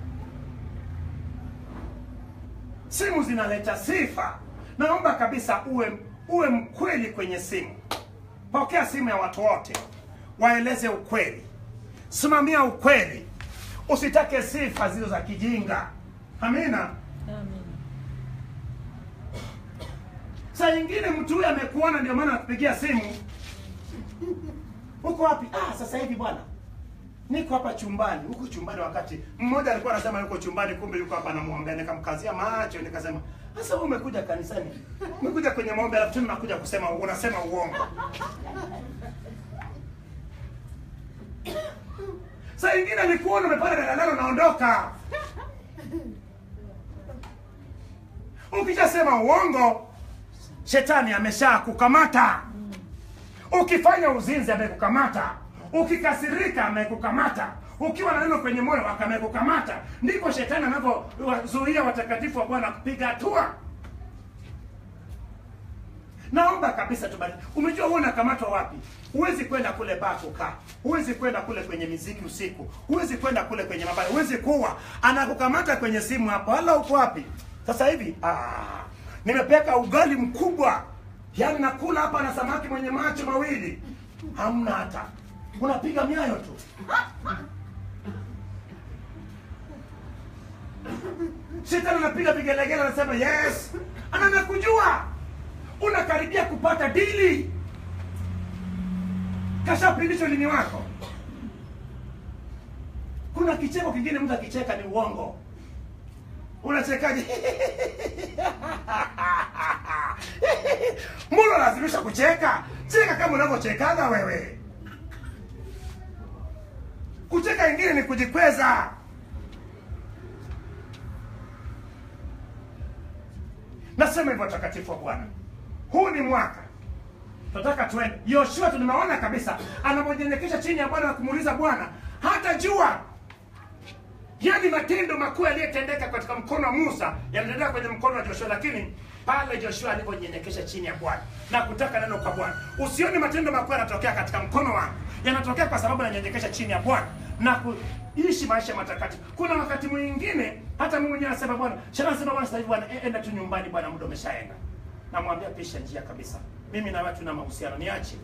Simu zinaleta sifa. Naomba kabisa uwe uwe mkweli kwenye simu. Pokea simu ya watu wote, waeleze ukweli, simamia ukweli, usitake sifa zilizo za kijinga. Amina. Amen. Saa nyingine mtu huyu amekuona, ndio maana anakupigia simu. Uko wapi? Ah, sasa hivi bwana, niko hapa chumbani. Huko chumbani, wakati mmoja alikuwa anasema yuko chumbani, kumbe yuko hapa anamwombea. Nikamkazia macho, nikasema sasa wewe umekuja kanisani, umekuja kwenye maombi, alafu tena unakuja kusema unasema uongo. Saa nyingine nikuona umepanda daladala unaondoka. Ukishasema uongo, shetani amesha kukamata. Ukifanya uzinzi amekukamata, ukikasirika amekukamata, ukiwa na neno kwenye moyo akamekukamata. Ndipo shetani anavyozuia watakatifu wa Bwana kupiga hatua. Naomba kabisa tubadilike. Umejua wewe unakamatwa wapi? Huwezi kwenda kule baa kukaa, huwezi kwenda kule kwenye miziki usiku, huwezi kwenda kule kwenye mabaya, huwezi kuwa. Anakukamata kwenye simu hapo. Hala, uko wapi sasa hivi? Ah, nimepeka ugali mkubwa, yaani nakula hapa na samaki mwenye macho mawili, hamna hata, unapiga miayo tu. Shetani anapiga vigelegele, anasema yes, anaanza kujua unakaribia kupata dili, kashapindisha ulimi wako. Kuna kuna kicheko kingine mtu akicheka ni uongo unachekaje mbona unalazimisha kucheka cheka kama unavyochekaga wewe kucheka ingine ni kujikweza nasema hivyo watakatifu wa bwana huu ni mwaka tunataka tuende yoshua tunaona kabisa anapojinyenyekesha chini ya bwana na kumuuliza bwana hata jua yani matendo makuu yaliyotendeka katika mkono wa musa yanatendeka kwenye mkono wa joshua lakini pale joshua alivyojinyenyekesha chini ya bwana na kutaka neno kwa bwana usioni matendo makuu yanatokea katika mkono wangu yanatokea kwa sababu nanyenyekesha chini ya bwana na kuishi maisha matakatifu kuna wakati mwingine hata mimi mwenyewe nasema bwana shana nasema bwana sasa hivi bwana e- enda tu nyumbani bwana muda umeshaenda namwambia pisha njia kabisa mimi na watu na mahusiano niache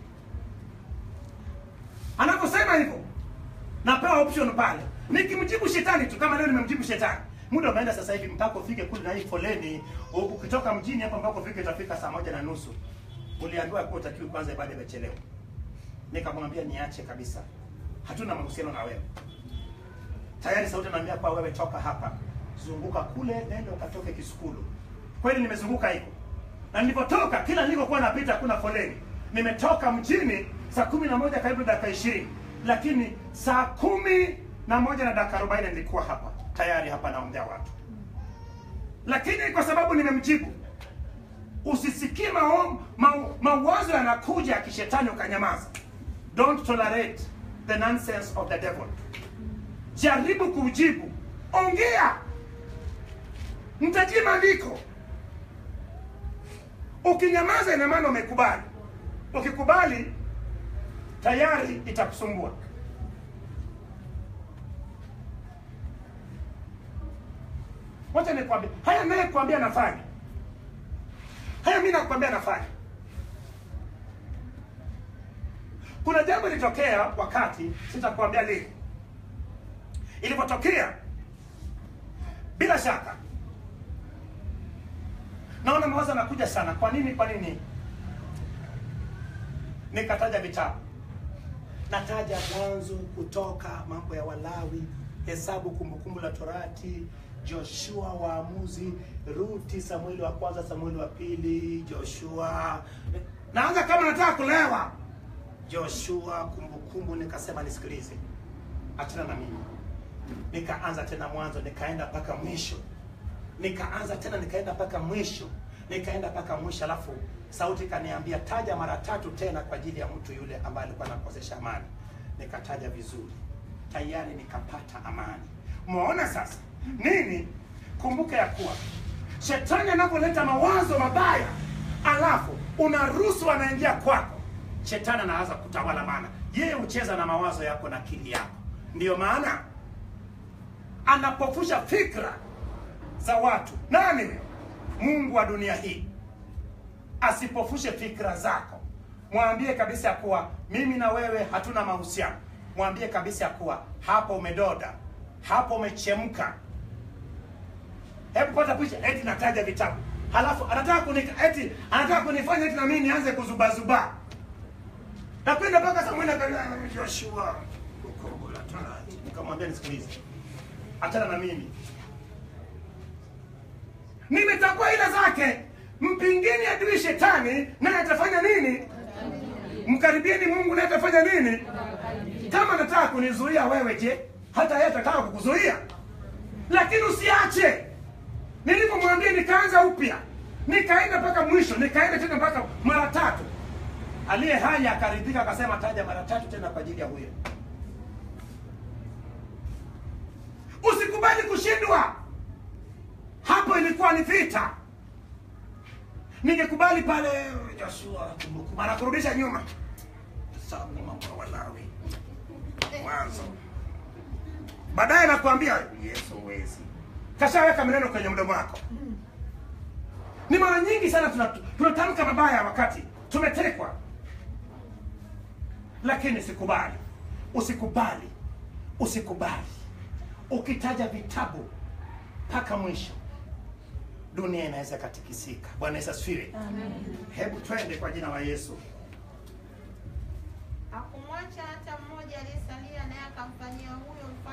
anaposema hivyo napewa option pale nikimjibu shetani tu kama leo nimemjibu shetani muda umeenda sasa hivi mpaka ufike kule na hii foleni u- ukitoka mjini hapa mpaka ufike itafika saa moja na nusu uliambiwa kuwa utakiwi kwanza ibada imechelewa nikamwambia niache kabisa hatuna mahusiano na wewe tayari sauti naambia kwa wewe toka hapa zunguka kule nenda ukatoke kisukulu kweli nimezunguka hivyo na nilipotoka kila nilikokuwa napita kuna foleni nimetoka mjini saa kumi na moja karibu dakika ishirini lakini saa kumi na moja na dakika arobaini nilikuwa hapa tayari hapa naombea watu lakini kwa sababu nimemjibu usisikie mao- mau- mawazo yanakuja ya kishetani ukanyamaza don't tolerate the nonsense of the devil jaribu kujibu ongea mtajie maandiko ukinyamaza ina maana umekubali ukikubali tayari itakusumbua wacha nikwambia haya naye kuambia nafanya haya mi nakwambia nafanya kuna jambo lilitokea wakati sitakuambia lini ilipotokea bila shaka naona mawazo anakuja sana kwa nini kwa nini nikataja vitabu nataja mwanzo kutoka mambo ya walawi hesabu kumbukumbu la torati joshua waamuzi ruti samueli wa kwanza samueli wa pili joshua naanza kama nataka kulewa joshua kumbukumbu nikasema nisikilize achana na mimi nikaanza tena mwanzo nikaenda mpaka mwisho nikaanza tena nikaenda mpaka mwisho nikaenda mpaka mwisho alafu sauti ikaniambia taja mara tatu tena kwa ajili ya mtu yule ambaye alikuwa anakosesha amani nikataja vizuri tayari nikapata amani umeona sasa nini kumbuka ya kuwa shetani anapoleta mawazo mabaya alafu unaruhusu anaingia kwako shetani anaanza kutawala maana yeye hucheza na mawazo yako na akili yako ndiyo maana anapofusha fikra za watu nani mungu wa dunia hii asipofushe fikra zako mwambie kabisa ya kuwa mimi na wewe hatuna mahusiano mwambie kabisa ya kuwa hapo umedoda hapo umechemka hebu pata picha eti nataja vitabu halafu anataka kuni, eti anataka kunifanya eti na mimi nianze kuzubazuba nakwenda mpaka samueli akaambia, joshua ukobola tuna nikamwambia nisikilize achana na mimi nimetambua ila zake mpingeni adui shetani naye atafanya nini mkaribieni mungu naye atafanya nini kama anataka kunizuia wewe je hata yeye atataka kukuzuia lakini usiache nilipomwambia nikaanza upya nikaenda mpaka mwisho nikaenda tena mpaka mara tatu aliye hai akaridhika akasema taja mara tatu tena kwa ajili ya huyo usikubali kushindwa hapo ilikuwa ni vita ningekubali pale joshua kumbukumbu anakurudisha nyuma sabu mambo ya walawi mwanzo baadaye nakwambia yesu huwezi kashaweka maneno kwenye mdomo wako ni mara nyingi sana tuna- tunatamka mabaya wakati tumetekwa lakini sikubali usikubali usikubali ukitaja vitabu mpaka mwisho dunia inaweza katikisika bwana yesu asifiwe hebu twende kwa jina la yesu Hakumwacha hata mmoja aliyesalia, naye akamfanyia huyo mfalme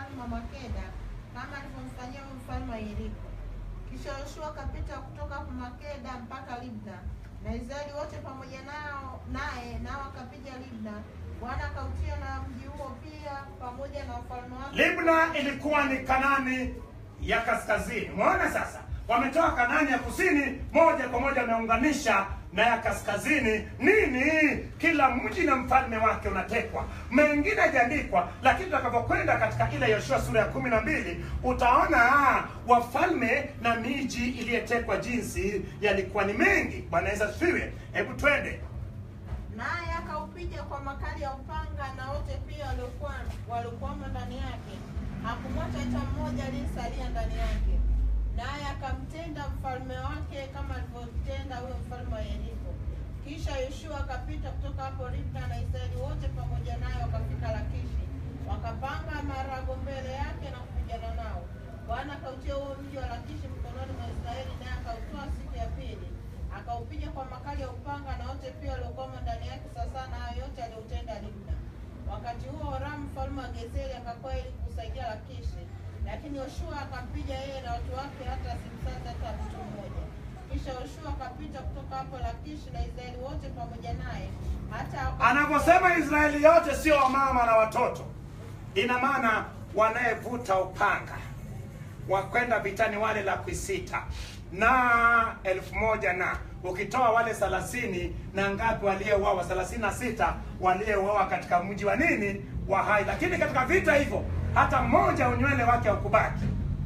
mfalme wa Makeda kama alivyomfanyia huyu mfalme wa Yeriko. Kisha Yoshua akapita kutoka hapo Makeda mpaka Libna, na Israeli wote pamoja nao naye, nao akapiga Libna. Bwana akautia na mji huo pia pamoja na ufalme wake. Libna ilikuwa ni Kanani ya kaskazini. Umeona sasa, wametoka Kanani ya kusini moja kwa moja wameunganisha na ya kaskazini. Nini? Kila mji na mfalme wake unatekwa. Mengine hajaandikwa, lakini tutakapokwenda katika ile Yoshua sura ya kumi na mbili utaona ah, wafalme na miji iliyetekwa jinsi yalikuwa ni mengi. Bwana Yesu asifiwe. Hebu twende naye akaupiga kwa makali ya upanga na wote pia waliokuwa waliokuwamo ndani yake, hakumwacha hata mmoja aliyesalia ndani yake. Naye akamtenda mfalme wake kama alivyotenda huyo mfalme wa Yeriko. Kisha Yoshua akapita kutoka hapo Libna, na Israeli wote pamoja naye wakafika Lakishi, wakapanga marago mbele yake na kupigana nao. Bwana akautia huo mji wa Lakishi mkononi mwa Israeli, naye akautoa siku ya pili akaupiga kwa makali ya upanga na wote pia waliokuwamo ndani yake sasa na hayo yote aliyoutenda Libna. Wakati huo Horamu mfalme wa Gezeri akakwea ili kusaidia Lakishi, lakini Yoshua akampiga yeye na watu wake hata asimsaza hata mtu mmoja. Kisha Yoshua akapita kutoka hapo Lakishi na Israeli wote pamoja naye hata anavyosema Israeli yote, sio wamama na watoto, ina maana wanayevuta upanga wakwenda vitani wale laki sita na elfu moja na ukitoa wale thelathini na ngapi waliouawa? thelathini na sita waliouawa katika mji wa nini wa Hai. Lakini katika vita hivyo hata mmoja unywele wake haukubaki.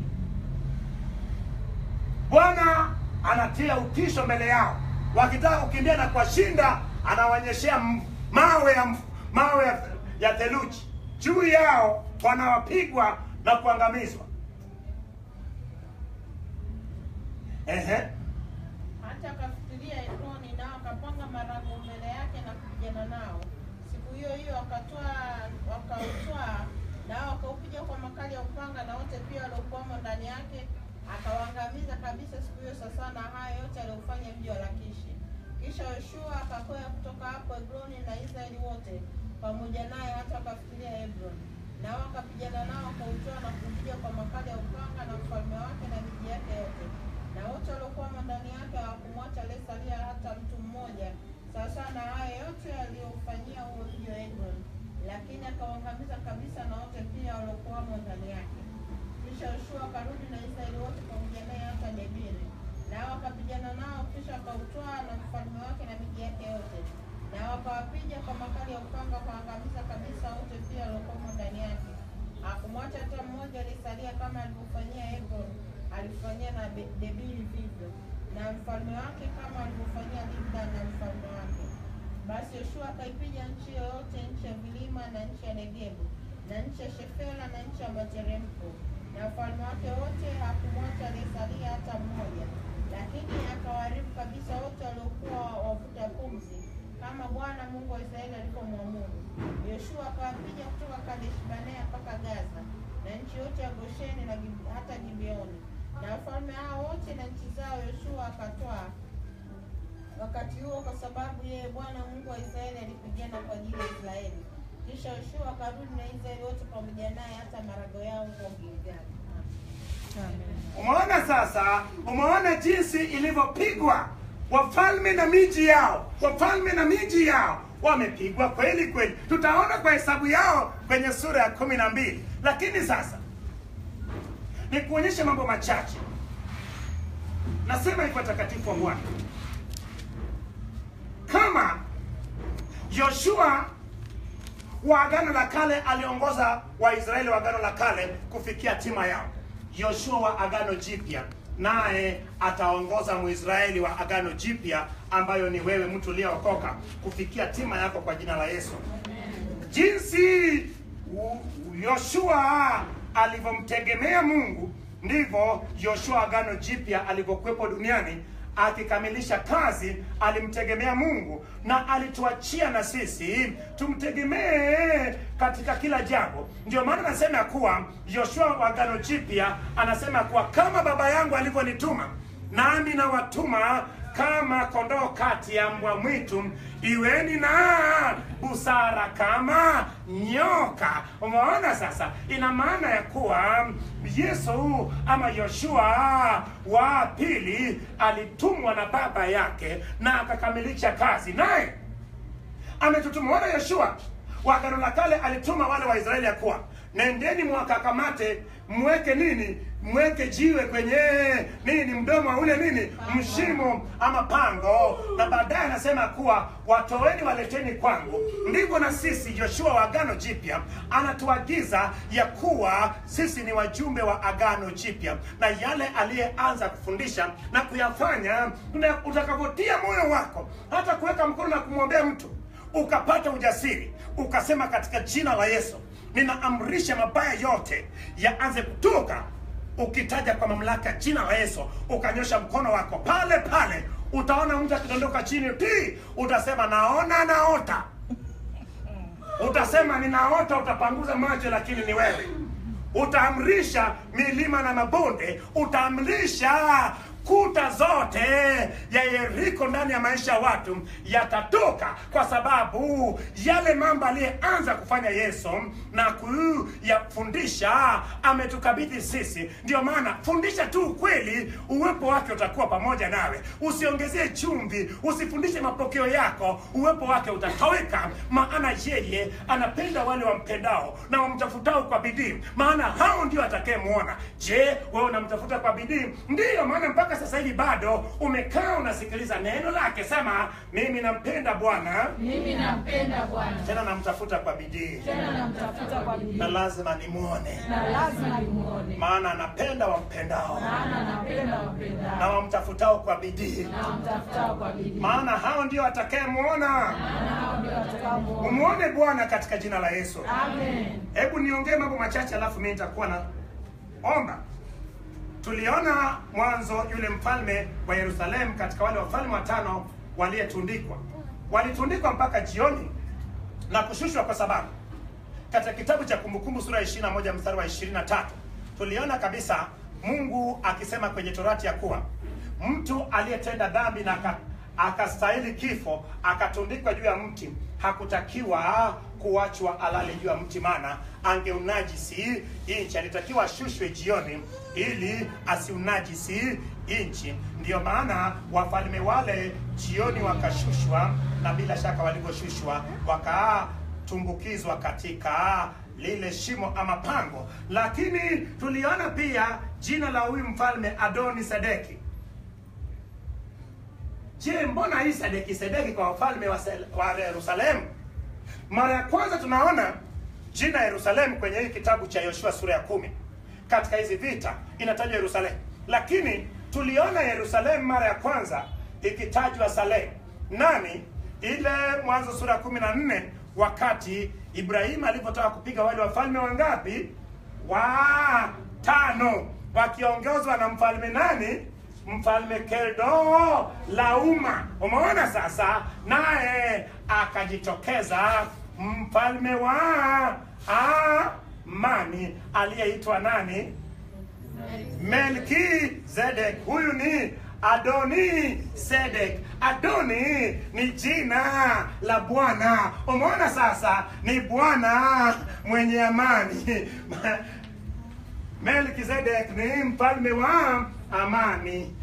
Bwana anatia utisho mbele yao, wakitaka kukimbia na kuwashinda, anawaonyeshea m- mawe ya m- mawe ya, ya theluji juu yao, wanawapigwa na kuangamizwa. Ehe. hata akafikiria Ekroni, nao akapanga marago mbele yake na kupigana nao. Siku hiyo hiyo wakatoa wakautwaa, nao wakaupiga kwa makali ya upanga, na wote pia waliokuwamo ndani yake akawaangamiza kabisa siku hiyo. Sasa na haya yote aliyofanya mji wa Lakishi. Kisha Yoshua akakwea kutoka hapo Egroni na Israeli wote pamoja naye hata wakafikiria Hebron, nao wakapigana nao wakautoa na kuupiga kwa makali ya upanga na mfalme wake na miji yake yote na wote waliokuwamo ndani yake hawakumwacha aliyesalia hata mtu mmoja, sawasawa na haya yote aliyofanyia huo mji wa Eglon, lakini akawaangamiza kabisa na wote pia waliokuwamo ndani yake. Kisha Yoshua akarudi na Israeli wote pamoja naye hata Debiri, nao wakapigana nao, kisha akautwaa na mfalme wake na miji yake yote, na wakawapiga kwa makali ya upanga, wakaangamiza kabisa wote pia waliokuwamo ndani yake. Hakumwacha hata mmoja aliyesalia, kama alivyofanyia Eglon alifanyia na Be- Debiri vivyo na mfalme wake kama alivyofanyia Libna na mfalme wake. Basi Yoshua akaipiga nchi yoyote, nchi ya vilima na nchi ya Negebu na nchi ya Shefela na nchi ya materemko, na mfalme wake wote hakumwacha aliyesalia hata mmoja, lakini akawaharibu kabisa wote waliokuwa wavuta pumzi, kama Bwana Mungu wa Israeli alivyomwamuru. Yoshua akawapiga kutoka Kadesh Barnea mpaka Gaza na nchi yote ya Gosheni na Gib- hata Gibeoni na wafalme hao wote na nchi zao Yoshua akatwaa wakati huo, kwa sababu yeye Bwana Mungu wa Israeli alipigana kwa ajili ya Israeli. Kisha Yoshua akarudi na Israeli wote pamoja naye hata marago yao huko Gilgali. Umeona sasa, umeona jinsi ilivyopigwa wafalme na miji yao, wafalme na miji yao wamepigwa kweli kweli. Tutaona kwa hesabu yao kwenye sura ya kumi na mbili. Lakini sasa ni kuonyesha mambo machache. Nasema hivyo watakatifu wa Bwana, kama Yoshua wa Agano la Kale aliongoza Waisraeli wa Agano la Kale kufikia hatima yao. Yoshua wa Agano Jipya naye ataongoza Mwisraeli wa Agano Jipya ambayo ni wewe mtu uliyeokoka kufikia hatima yako kwa jina la Yesu. Jinsi u- Yoshua alivyomtegemea Mungu ndivyo Yoshua Agano Jipya alivyokuwepo duniani akikamilisha kazi, alimtegemea Mungu na alituachia na sisi tumtegemee katika kila jambo. Ndio maana anasema ya kuwa Yoshua wa Agano Jipya anasema kuwa kama baba yangu alivyonituma nami nawatuma kama kondoo kati ya mbwa mwitu, iweni na busara kama nyoka. Umeona sasa, ina maana ya kuwa Yesu ama Yoshua wa pili alitumwa na baba yake na akakamilisha kazi, naye ametutuma. Wana Yoshua wa Agano la Kale alituma wale Waisraeli ya kuwa nendeni mwakakamate mweke nini mweke jiwe kwenye nini mdomo wa ule nini mshimo ama pango na baadaye anasema kuwa watoeni waleteni kwangu ndivyo na sisi joshua wa agano jipya anatuagiza ya kuwa sisi ni wajumbe wa agano jipya na yale aliyeanza kufundisha na kuyafanya na utakavyotia moyo wako hata kuweka mkono na kumwombea mtu ukapata ujasiri ukasema katika jina la yesu ninaamrisha mabaya yote yaanze kutoka ukitaja kwa mamlaka ya jina la yesu ukanyosha mkono wako pale pale utaona mtu akidondoka chini ti utasema naona naota utasema ninaota utapanguza macho lakini ni wewe utaamrisha milima na mabonde utaamrisha kuta zote ya yeriko ndani ya maisha ya watu yatatoka kwa sababu yale mambo aliyeanza kufanya yesu na kuyafundisha ametukabidhi sisi ndio maana fundisha tu ukweli uwepo wake utakuwa pamoja nawe usiongezee chumvi usifundishe mapokeo yako uwepo wake utatoweka maana yeye anapenda wale wampendao na wamtafutao kwa bidii maana hao ndio atakayemwona je wewe unamtafuta kwa bidii ndiyo maana mpaka sasa hivi bado umekaa unasikiliza neno lake sema mimi nampenda bwana Mimi nampenda Bwana, tena namtafuta kwa bidii tena namtafuta kwa bidii, na lazima nimwone na lazima nimuone, maana anapenda wampendao maana napenda na wapendao wamtafutao kwa bidii na wamtafutao kwa bidii, maana hao ndio atakayemwona maana hao ndio watakaomuona. umwone bwana katika jina la yesu Amen. hebu niongee mambo machache alafu mi nitakuwa na omba tuliona mwanzo yule mfalme wa yerusalemu katika wale wafalme watano waliyetundikwa walitundikwa mpaka jioni na kushushwa kwa sababu katika kitabu cha kumbukumbu sura ya 21 mstari wa 23 tuliona kabisa mungu akisema kwenye torati ya kuwa mtu aliyetenda dhambi na aka- akastahili kifo akatundikwa juu ya mti hakutakiwa kuachwa alale juu ya mti maana angeunajisi nchi alitakiwa ashushwe jioni ili asiunajisi nchi ndiyo maana wafalme wale jioni wakashushwa na bila shaka walivyoshushwa wakatumbukizwa katika lile shimo ama pango lakini tuliona pia jina la huyu mfalme adoni sedeki je mbona hii sedeki sedeki kwa wafalme wa, Sel- wa yerusalemu mara ya kwanza tunaona jina yerusalemu kwenye hii kitabu cha yoshua sura ya kumi katika hizi vita inatajwa yerusalemu lakini tuliona yerusalemu mara ya kwanza ikitajwa salemu nani ile mwanzo sura ya kumi na nne wakati ibrahimu alivyotaka kupiga wale wafalme wangapi wa tano wakiongozwa na mfalme nani mfalme keldo lauma umeona sasa naye akajitokeza mfalme wa amani aliyeitwa nani melkizedek huyu ni adoni sedek adoni ni jina la bwana umeona sasa ni bwana mwenye amani melkizedek ni mfalme wa amani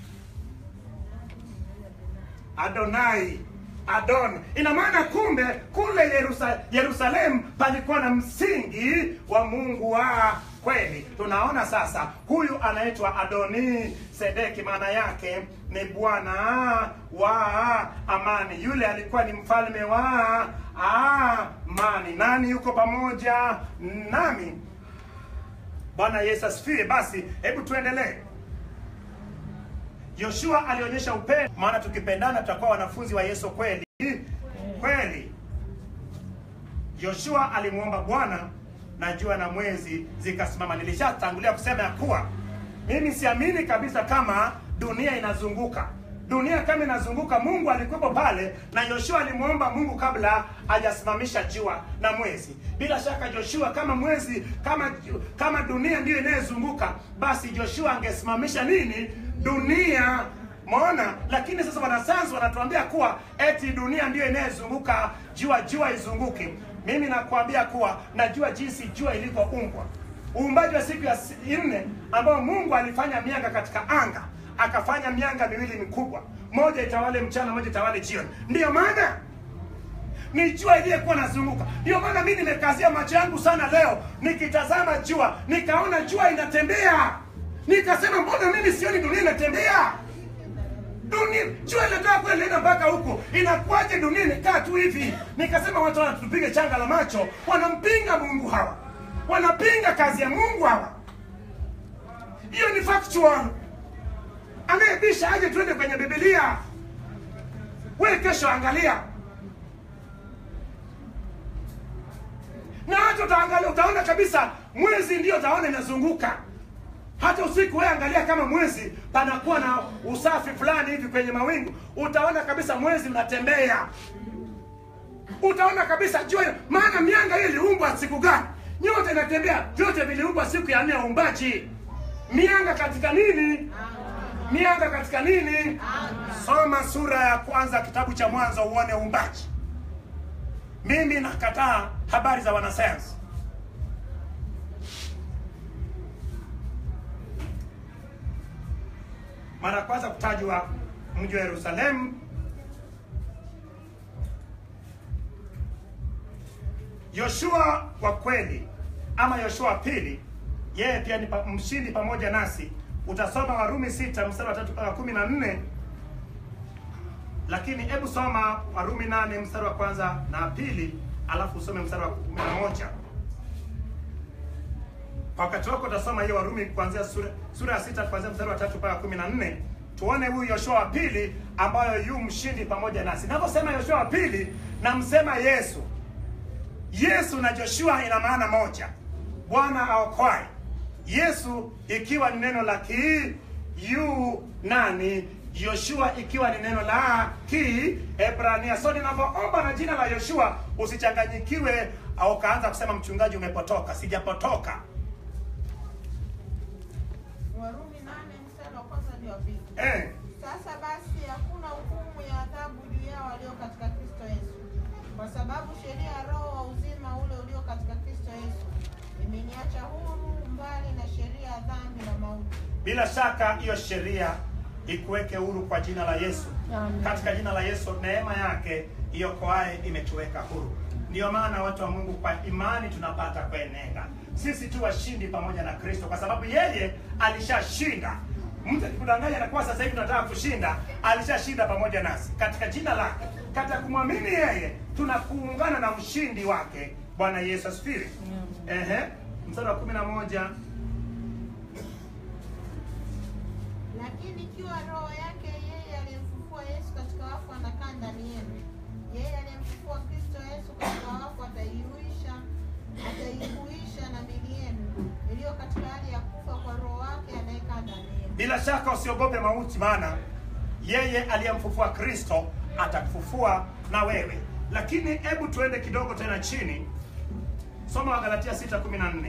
adonai adon ina maana kumbe kule Yerusa, yerusalemu palikuwa na msingi wa mungu wa kweli tunaona sasa huyu anaitwa adoni sedeki maana yake ni bwana wa amani yule alikuwa ni mfalme wa amani nani yuko pamoja nami bwana yesu asifiwe basi hebu tuendelee yoshua alionyesha upendo maana tukipendana tutakuwa wanafunzi wa yesu kweli kweli yoshua alimwomba bwana na jua na mwezi zikasimama nilishatangulia kusema ya kuwa mimi siamini kabisa kama dunia inazunguka dunia kama inazunguka mungu alikuwepo pale na yoshua alimwomba mungu kabla hajasimamisha jua na mwezi bila shaka joshua kama mwezi kama kama dunia ndiyo inayozunguka basi joshua angesimamisha nini dunia Umeona? Lakini sasa wanasayansi wanatuambia kuwa eti dunia ndiyo inayezunguka jua, jua izunguki. Mimi nakwambia kuwa najua jinsi jua ilivyoumbwa. Uumbaji wa siku ya si- nne ambao Mungu alifanya mianga katika anga, akafanya mianga miwili mikubwa, moja itawale mchana, moja itawale jioni. Ndiyo maana ni jua iliyekuwa nazunguka. Ndio maana mimi nimekazia macho yangu sana leo nikitazama jua, nikaona jua inatembea, nikasema mbona mimi sioni dunia inatembea? Dunia jua inatoka kule inaenda mpaka huko, inakuwaje dunia imekaa tu hivi? Nikasema watu wanatupige changa la macho, wanampinga Mungu hawa, wanapinga kazi ya Mungu hawa. Hiyo ni factual. Anayebisha aje tuende kwenye Biblia. Wewe kesho angalia na hata utaangalia utaona kabisa mwezi ndio utaona inazunguka hata usiku wewe angalia kama mwezi panakuwa na usafi fulani hivi kwenye mawingu utaona kabisa mwezi unatembea utaona kabisa jua maana mianga hii iliumbwa siku gani nyota inatembea vyote viliumbwa siku ya nne ya uumbaji mianga katika nini mianga katika nini soma sura ya kwanza kitabu cha mwanzo uone uumbaji mimi nakataa habari za wanasayansi. Mara ya kwanza kutajwa mji wa Yerusalemu Yoshua wa kweli ama Yoshua wa pili, yeye pia ni pa, mshindi pamoja nasi. Utasoma Warumi sita mstari wa tatu mpaka kumi na nne lakini hebu soma Warumi nane mstari wa kwanza na pili, alafu usome mstari wa kumi na moja. Kwa wakati wako utasoma hiyo Warumi kuanzia sura, sura ya sita kuanzia mstari wa tatu mpaka kumi na nne tuone huyu Yoshua wa pili ambayo yu mshindi pamoja nasi. Naposema Yoshua wa pili, namsema Yesu. Yesu na Joshua ina maana moja, Bwana aokoaye. Yesu ikiwa ni neno la Kiyunani, Yoshua ikiwa ni neno la Kiebrania. So ninavyoomba na jina la Yoshua usichanganyikiwe au ukaanza kusema mchungaji, umepotoka. Sijapotoka. Warumi nane mstari wa kwanza hadi wa pili. Eh, Sasa basi hakuna hukumu ya adhabu juu yao walio katika Kristo Yesu, kwa sababu sheria ya Roho wa uzima ule ulio katika Kristo Yesu imeniacha huru mbali na sheria ya dhambi na mauti. bila shaka hiyo sheria ikuweke huru kwa jina la Yesu. Amen. Katika jina la Yesu, neema yake iokoaye imetuweka huru. Ndiyo maana watu wa Mungu, kwa imani tunapata kuenenda. Sisi tu washindi pamoja na Kristo, kwa sababu yeye alishashinda. Mtu akikudanganya na kuwa sasa hivi tunataka kushinda, alishashinda pamoja nasi katika jina lake. Katika kumwamini yeye, tunakuungana na mshindi wake. Bwana Yesu asifiwe. Ehe, mstari wa kumi na moja Lakini ikiwa roho yake yeye aliyemfufua Yesu katika wafu anakaa ndani yenu, yeye aliyemfufua Kristo Yesu katika wafu ataihuisha ataihuisha na miili yenu iliyo katika hali ya kufa kwa roho wake anayekaa ndani yenu. Bila shaka usiogope mauti, maana yeye aliyemfufua Kristo atakufufua na wewe. Lakini hebu tuende kidogo tena chini, soma Wagalatia 6:14.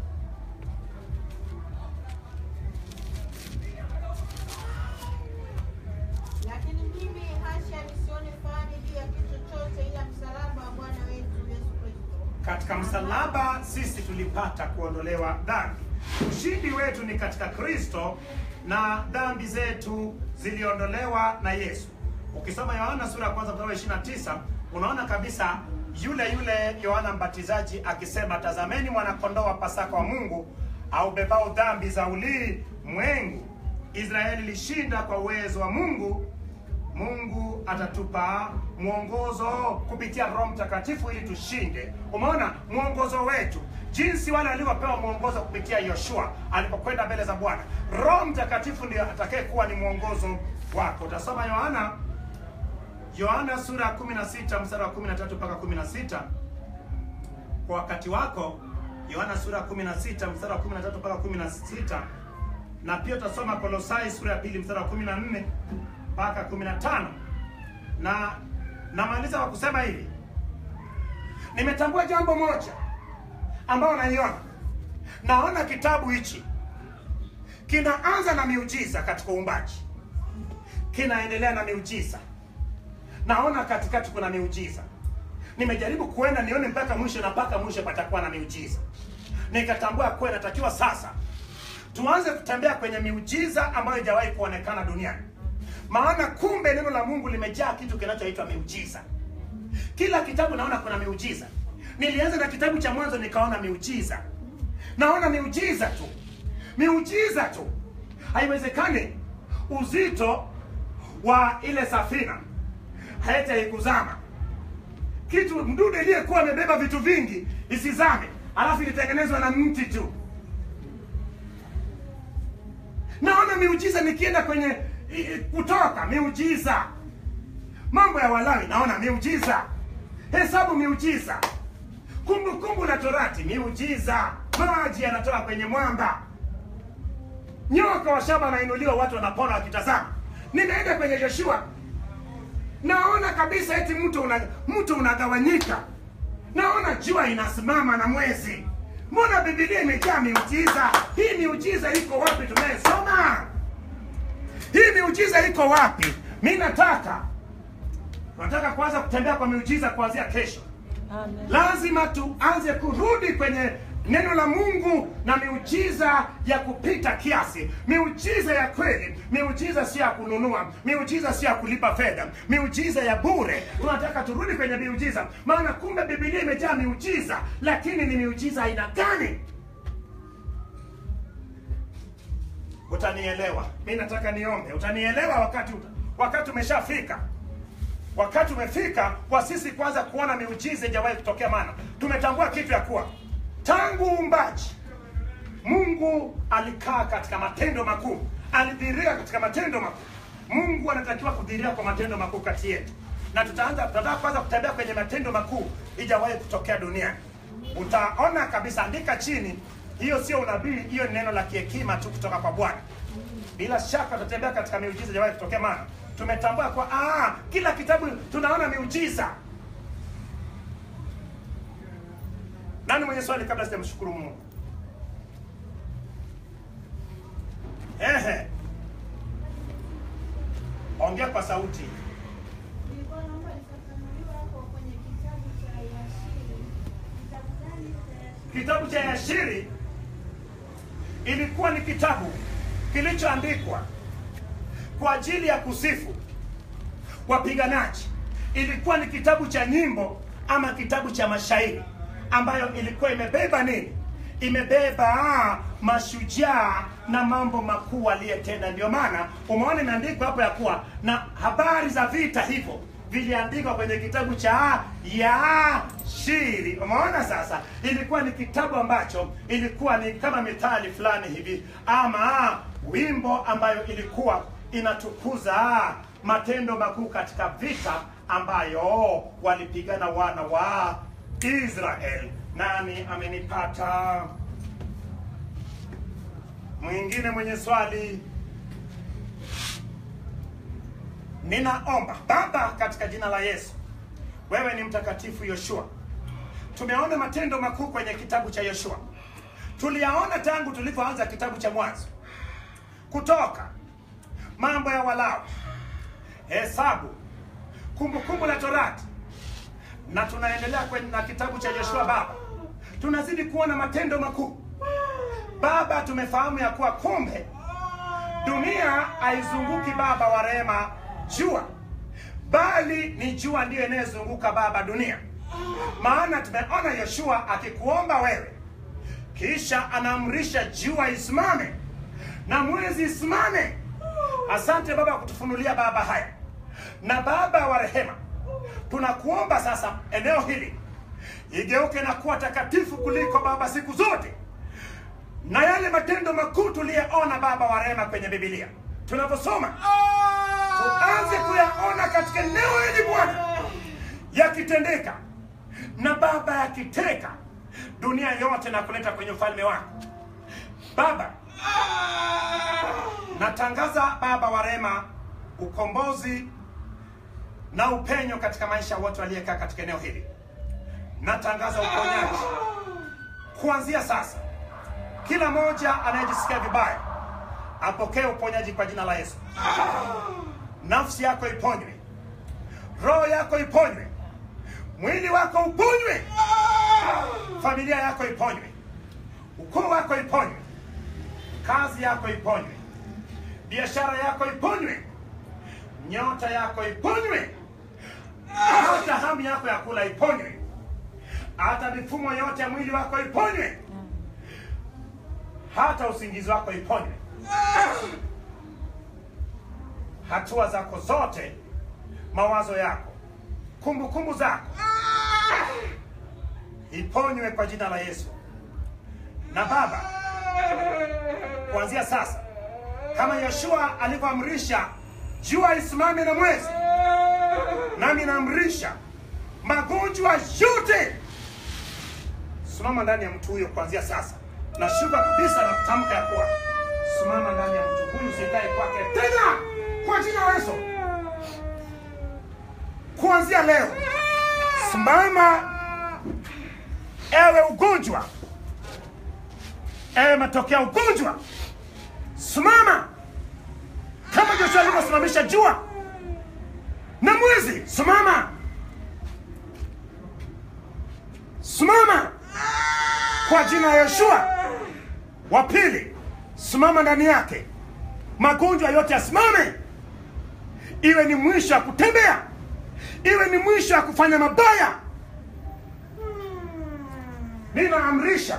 Lakini mimi hasha nisione fahari juu ya kitu chochote ila msalaba wa Bwana wetu Yesu Kristo, Katika msalaba sisi tulipata kuondolewa dhambi. Ushindi wetu ni katika Kristo na dhambi zetu ziliondolewa na Yesu. Ukisoma Yohana sura ya kwanza mstari wa 29 unaona kabisa yule yule Yohana Mbatizaji akisema, tazameni mwanakondoo wa Pasaka wa Mungu aubebao dhambi za ulimwengu. Israeli ilishinda kwa uwezo wa Mungu Mungu atatupa mwongozo kupitia Roho Mtakatifu ili tushinde. Umeona mwongozo wetu, jinsi wale walivyopewa mwongozo kupitia Yoshua alipokwenda mbele za Bwana. Roho Mtakatifu ndiyo atakaye kuwa ni mwongozo wako. Utasoma Yohana Yohana sura ya 16 mstari wa 13 mpaka 16 kwa wakati wako. Yohana sura ya 16 mstari wa 13 mpaka 16 na pia utasoma Kolosai sura ya pili mstari wa 14 mpaka 15 na namaliza kwa kusema hivi, nimetambua jambo moja ambao naiona, naona kitabu hichi kinaanza na miujiza katika uumbaji, kinaendelea na miujiza. Naona katikati kuna miujiza. Nimejaribu kuenda nione mpaka mwisho, na mpaka mwisho patakuwa na miujiza. Nikatambua kuwa inatakiwa sasa tuanze kutembea kwenye miujiza ambayo haijawahi kuonekana duniani, maana kumbe neno la Mungu limejaa kitu kinachoitwa miujiza. Kila kitabu naona kuna miujiza. Nilianza na kitabu cha Mwanzo nikaona miujiza, naona miujiza tu, miujiza tu. Haiwezekani uzito wa ile safina hata ikuzama kitu mdudu iliyekuwa amebeba vitu vingi isizame, alafu ilitengenezwa na mti tu. Naona miujiza nikienda kwenye i- Kutoka, miujiza. Mambo ya Walawi naona miujiza, Hesabu miujiza, Kumbukumbu la Torati miujiza, maji yanatoka kwenye mwamba, nyoka wa shaba anainuliwa, watu wanapona wakitazama. Nimeenda kwenye Joshua naona kabisa eti mto una, mto unagawanyika, naona jua inasimama na mwezi. Mbona Biblia imejaa miujiza? Hii miujiza iko wapi tunayesoma? Hii miujiza iko wapi? Mi nataka nataka kuanza kutembea kwa miujiza kuanzia kesho. Amen. Lazima tuanze kurudi kwenye neno la Mungu na miujiza ya kupita kiasi, miujiza ya kweli, miujiza sio ya kununua, miujiza sio ya kulipa fedha, miujiza ya bure. Tunataka turudi kwenye miujiza, maana kumbe Biblia imejaa miujiza, lakini ni miujiza aina gani? Utanielewa. Mi nataka niombe, utanielewa wakati wakati umeshafika wakati umefika kwa sisi kwanza kuona miujiza ijawahi kutokea, maana tumetambua kitu ya kuwa tangu uumbaji Mungu alikaa katika matendo makuu, alidhihiria katika matendo makuu. Mungu anatakiwa kudhihiria kwa matendo makuu kati yetu, na tutaanza tutataka kwanza kutembea kwenye matendo makuu ijawahi kutokea duniani. Utaona kabisa, andika chini, hiyo sio unabii, hiyo ni neno la kihekima tu kutoka kwa Bwana. Bila shaka tutatembea katika miujiza ijawahi kutokea, maana tumetambua kwa ah, kila kitabu tunaona miujiza. Nani mwenye swali kabla sijamshukuru Mungu? Ehe, ongea kwa sauti. Nilikuwa naomba nifafanuliwe hapo kwenye kitabu cha Yashiri. Kitabu gani cha Yashiri? Kitabu cha Yashiri ilikuwa ni kitabu kilichoandikwa kwa ajili ya kusifu wapiganaji. Ilikuwa ni kitabu cha nyimbo ama kitabu cha mashairi ambayo ilikuwa imebeba nini? Imebeba ah, mashujaa na mambo makuu aliyetenda. Ndio maana umeona imeandikwa hapo ya kuwa na habari za vita hivyo viliandikwa kwenye kitabu cha Yashiri. Umeona sasa, ilikuwa ni kitabu ambacho ilikuwa ni kama mithali fulani hivi ama wimbo ambayo ilikuwa inatukuza matendo makuu katika vita ambayo walipigana wana wa Israel. Nani amenipata? Mwingine mwenye swali? Ninaomba Baba, katika jina la Yesu, wewe ni mtakatifu Yoshua. Tumeona matendo makuu kwenye kitabu cha Yoshua, tuliyaona tangu tulipoanza kitabu cha Mwanzo, Kutoka, Mambo ya Walawi, Hesabu, Kumbukumbu la Torati, na tunaendelea kwenye na kitabu cha Yoshua. Baba, tunazidi kuona matendo makuu Baba. Tumefahamu ya kuwa kumbe dunia haizunguki Baba wa rehema jua, bali ni jua ndiyo inayozunguka Baba dunia. Maana tumeona Yoshua akikuomba wewe, kisha anaamrisha jua isimame na mwezi isimame. Asante Baba kutufunulia Baba haya, na Baba wa rehema, tunakuomba sasa eneo hili igeuke na kuwa takatifu kuliko Baba siku zote na yale matendo makuu tuliyeona Baba wa rehema kwenye Biblia tunavyosoma, tuanze kuyaona katika eneo hili Bwana, yakitendeka na Baba yakiteka dunia yote na kuleta kwenye ufalme wako Baba. Natangaza Baba wa rehema ukombozi na upenyo katika maisha wote waliekaa katika eneo hili. Natangaza uponyaji kuanzia sasa kila mmoja anayejisikia vibaya apokee uponyaji kwa jina la Yesu. nafsi yako iponywe, roho yako iponywe, mwili wako uponywe, familia yako iponywe, ukoo wako iponywe, kazi yako iponywe, biashara yako iponywe, nyota yako iponywe, hata hamu yako ya kula iponywe, hata mifumo yote ya mwili wako iponywe, hata usingizi wako iponywe, hatua zako zote, mawazo yako, kumbukumbu zako iponywe kwa jina la Yesu. Na Baba, kuanzia sasa, kama Yoshua alivyoamrisha jua isimame na mwezi, nami naamrisha magonjwa yote simama ndani ya mtu huyo kuanzia sasa. Nashuka kabisa na kutamka ya kuwa simama ndani ya mtu huyu, sikae kwake tena kwa jina la Yesu. Kuanzia leo, simama ewe ugonjwa, ewe matokeo ya ugonjwa, simama kama Joshua alivyosimamisha jua na mwezi. Simama, simama kwa jina la Yoshua. Wa pili, simama ndani yake, magonjwa yote yasimame, iwe ni mwisho wa kutembea, iwe ni mwisho wa kufanya mabaya. Ninaamrisha,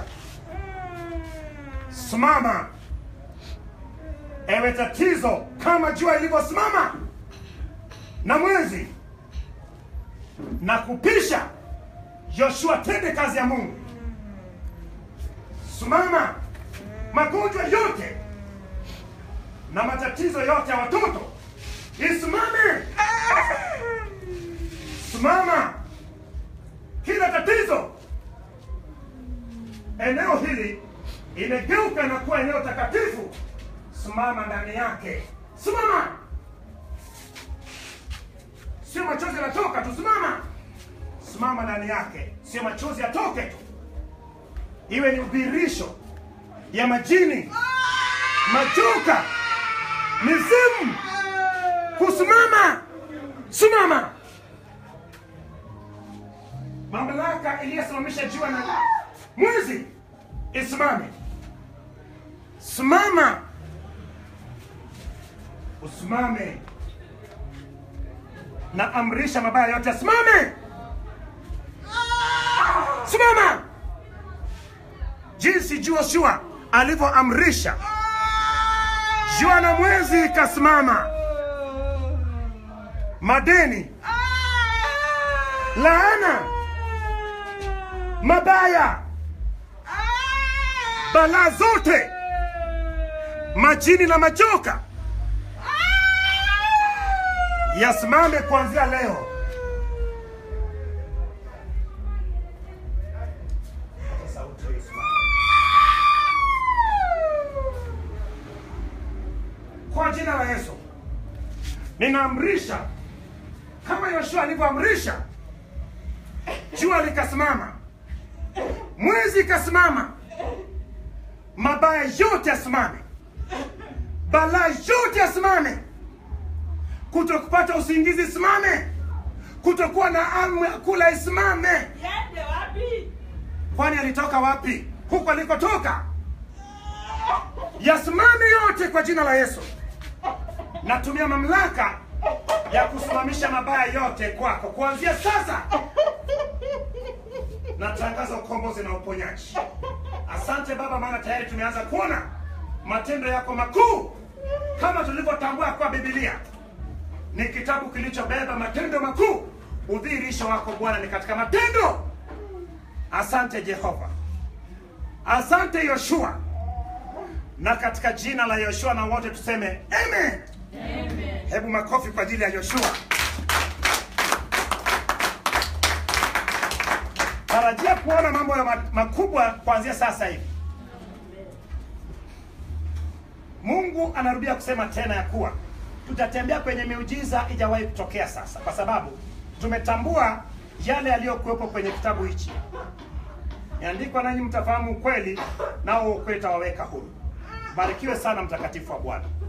simama ewe tatizo, kama jua ilivyosimama na mwezi, na kupisha Yoshua, tende kazi ya Mungu. Simama, magonjwa yote na matatizo yote ya watoto isimame. Simama, kila tatizo eneo hili imegeuka na kuwa eneo takatifu. Simama ndani yake, simama. Sio machozi yanatoka tu, simama. Simama ndani yake, sio machozi yatoke tu, iwe ni udhihirisho ya majini, majoka, mizimu kusimama. Simama, mamlaka iliyosimamisha jua na mwezi isimame. Simama, usimame. Na amrisha mabaya yote asimame. Simama, jinsi Joshua alivyoamrisha jua na mwezi ikasimama. Madeni, laana, mabaya, balaa zote, majini na majoka yasimame kuanzia leo. Kwa jina la Yesu ninaamrisha kama Yoshua alivyoamrisha, jua likasimama, mwezi ikasimama, mabaya yote yasimame, balaa yote yasimame, kutokupata usingizi isimame, kutokuwa na hamu ya kula isimame. Yende wapi? Kwani alitoka wapi? Huko alikotoka yasimame yote kwa jina la Yesu. Natumia mamlaka ya kusimamisha mabaya yote kwako kuanzia sasa. Natangaza ukombozi na uponyaji. Asante Baba, maana tayari tumeanza kuona matendo yako makuu, kama tulivyotambua kwa Biblia ni kitabu kilichobeba matendo makuu. Udhihirisho wako Bwana ni katika matendo. Asante Jehova, asante Yoshua, na katika jina la Yoshua na wote tuseme amen. Amen. Hebu makofi kwa ajili ya Yoshua. Tarajia kuona mambo ya ma- makubwa kuanzia sasa hivi. Mungu anarudia kusema tena ya kuwa tutatembea kwenye miujiza ijawahi kutokea sasa, kwa sababu tumetambua yale yaliyokuwepo kwenye kitabu hichi. Iandikwa, nanyi mtafahamu ukweli, nao ukweli utawaweka huru. Barikiwe sana mtakatifu wa Bwana.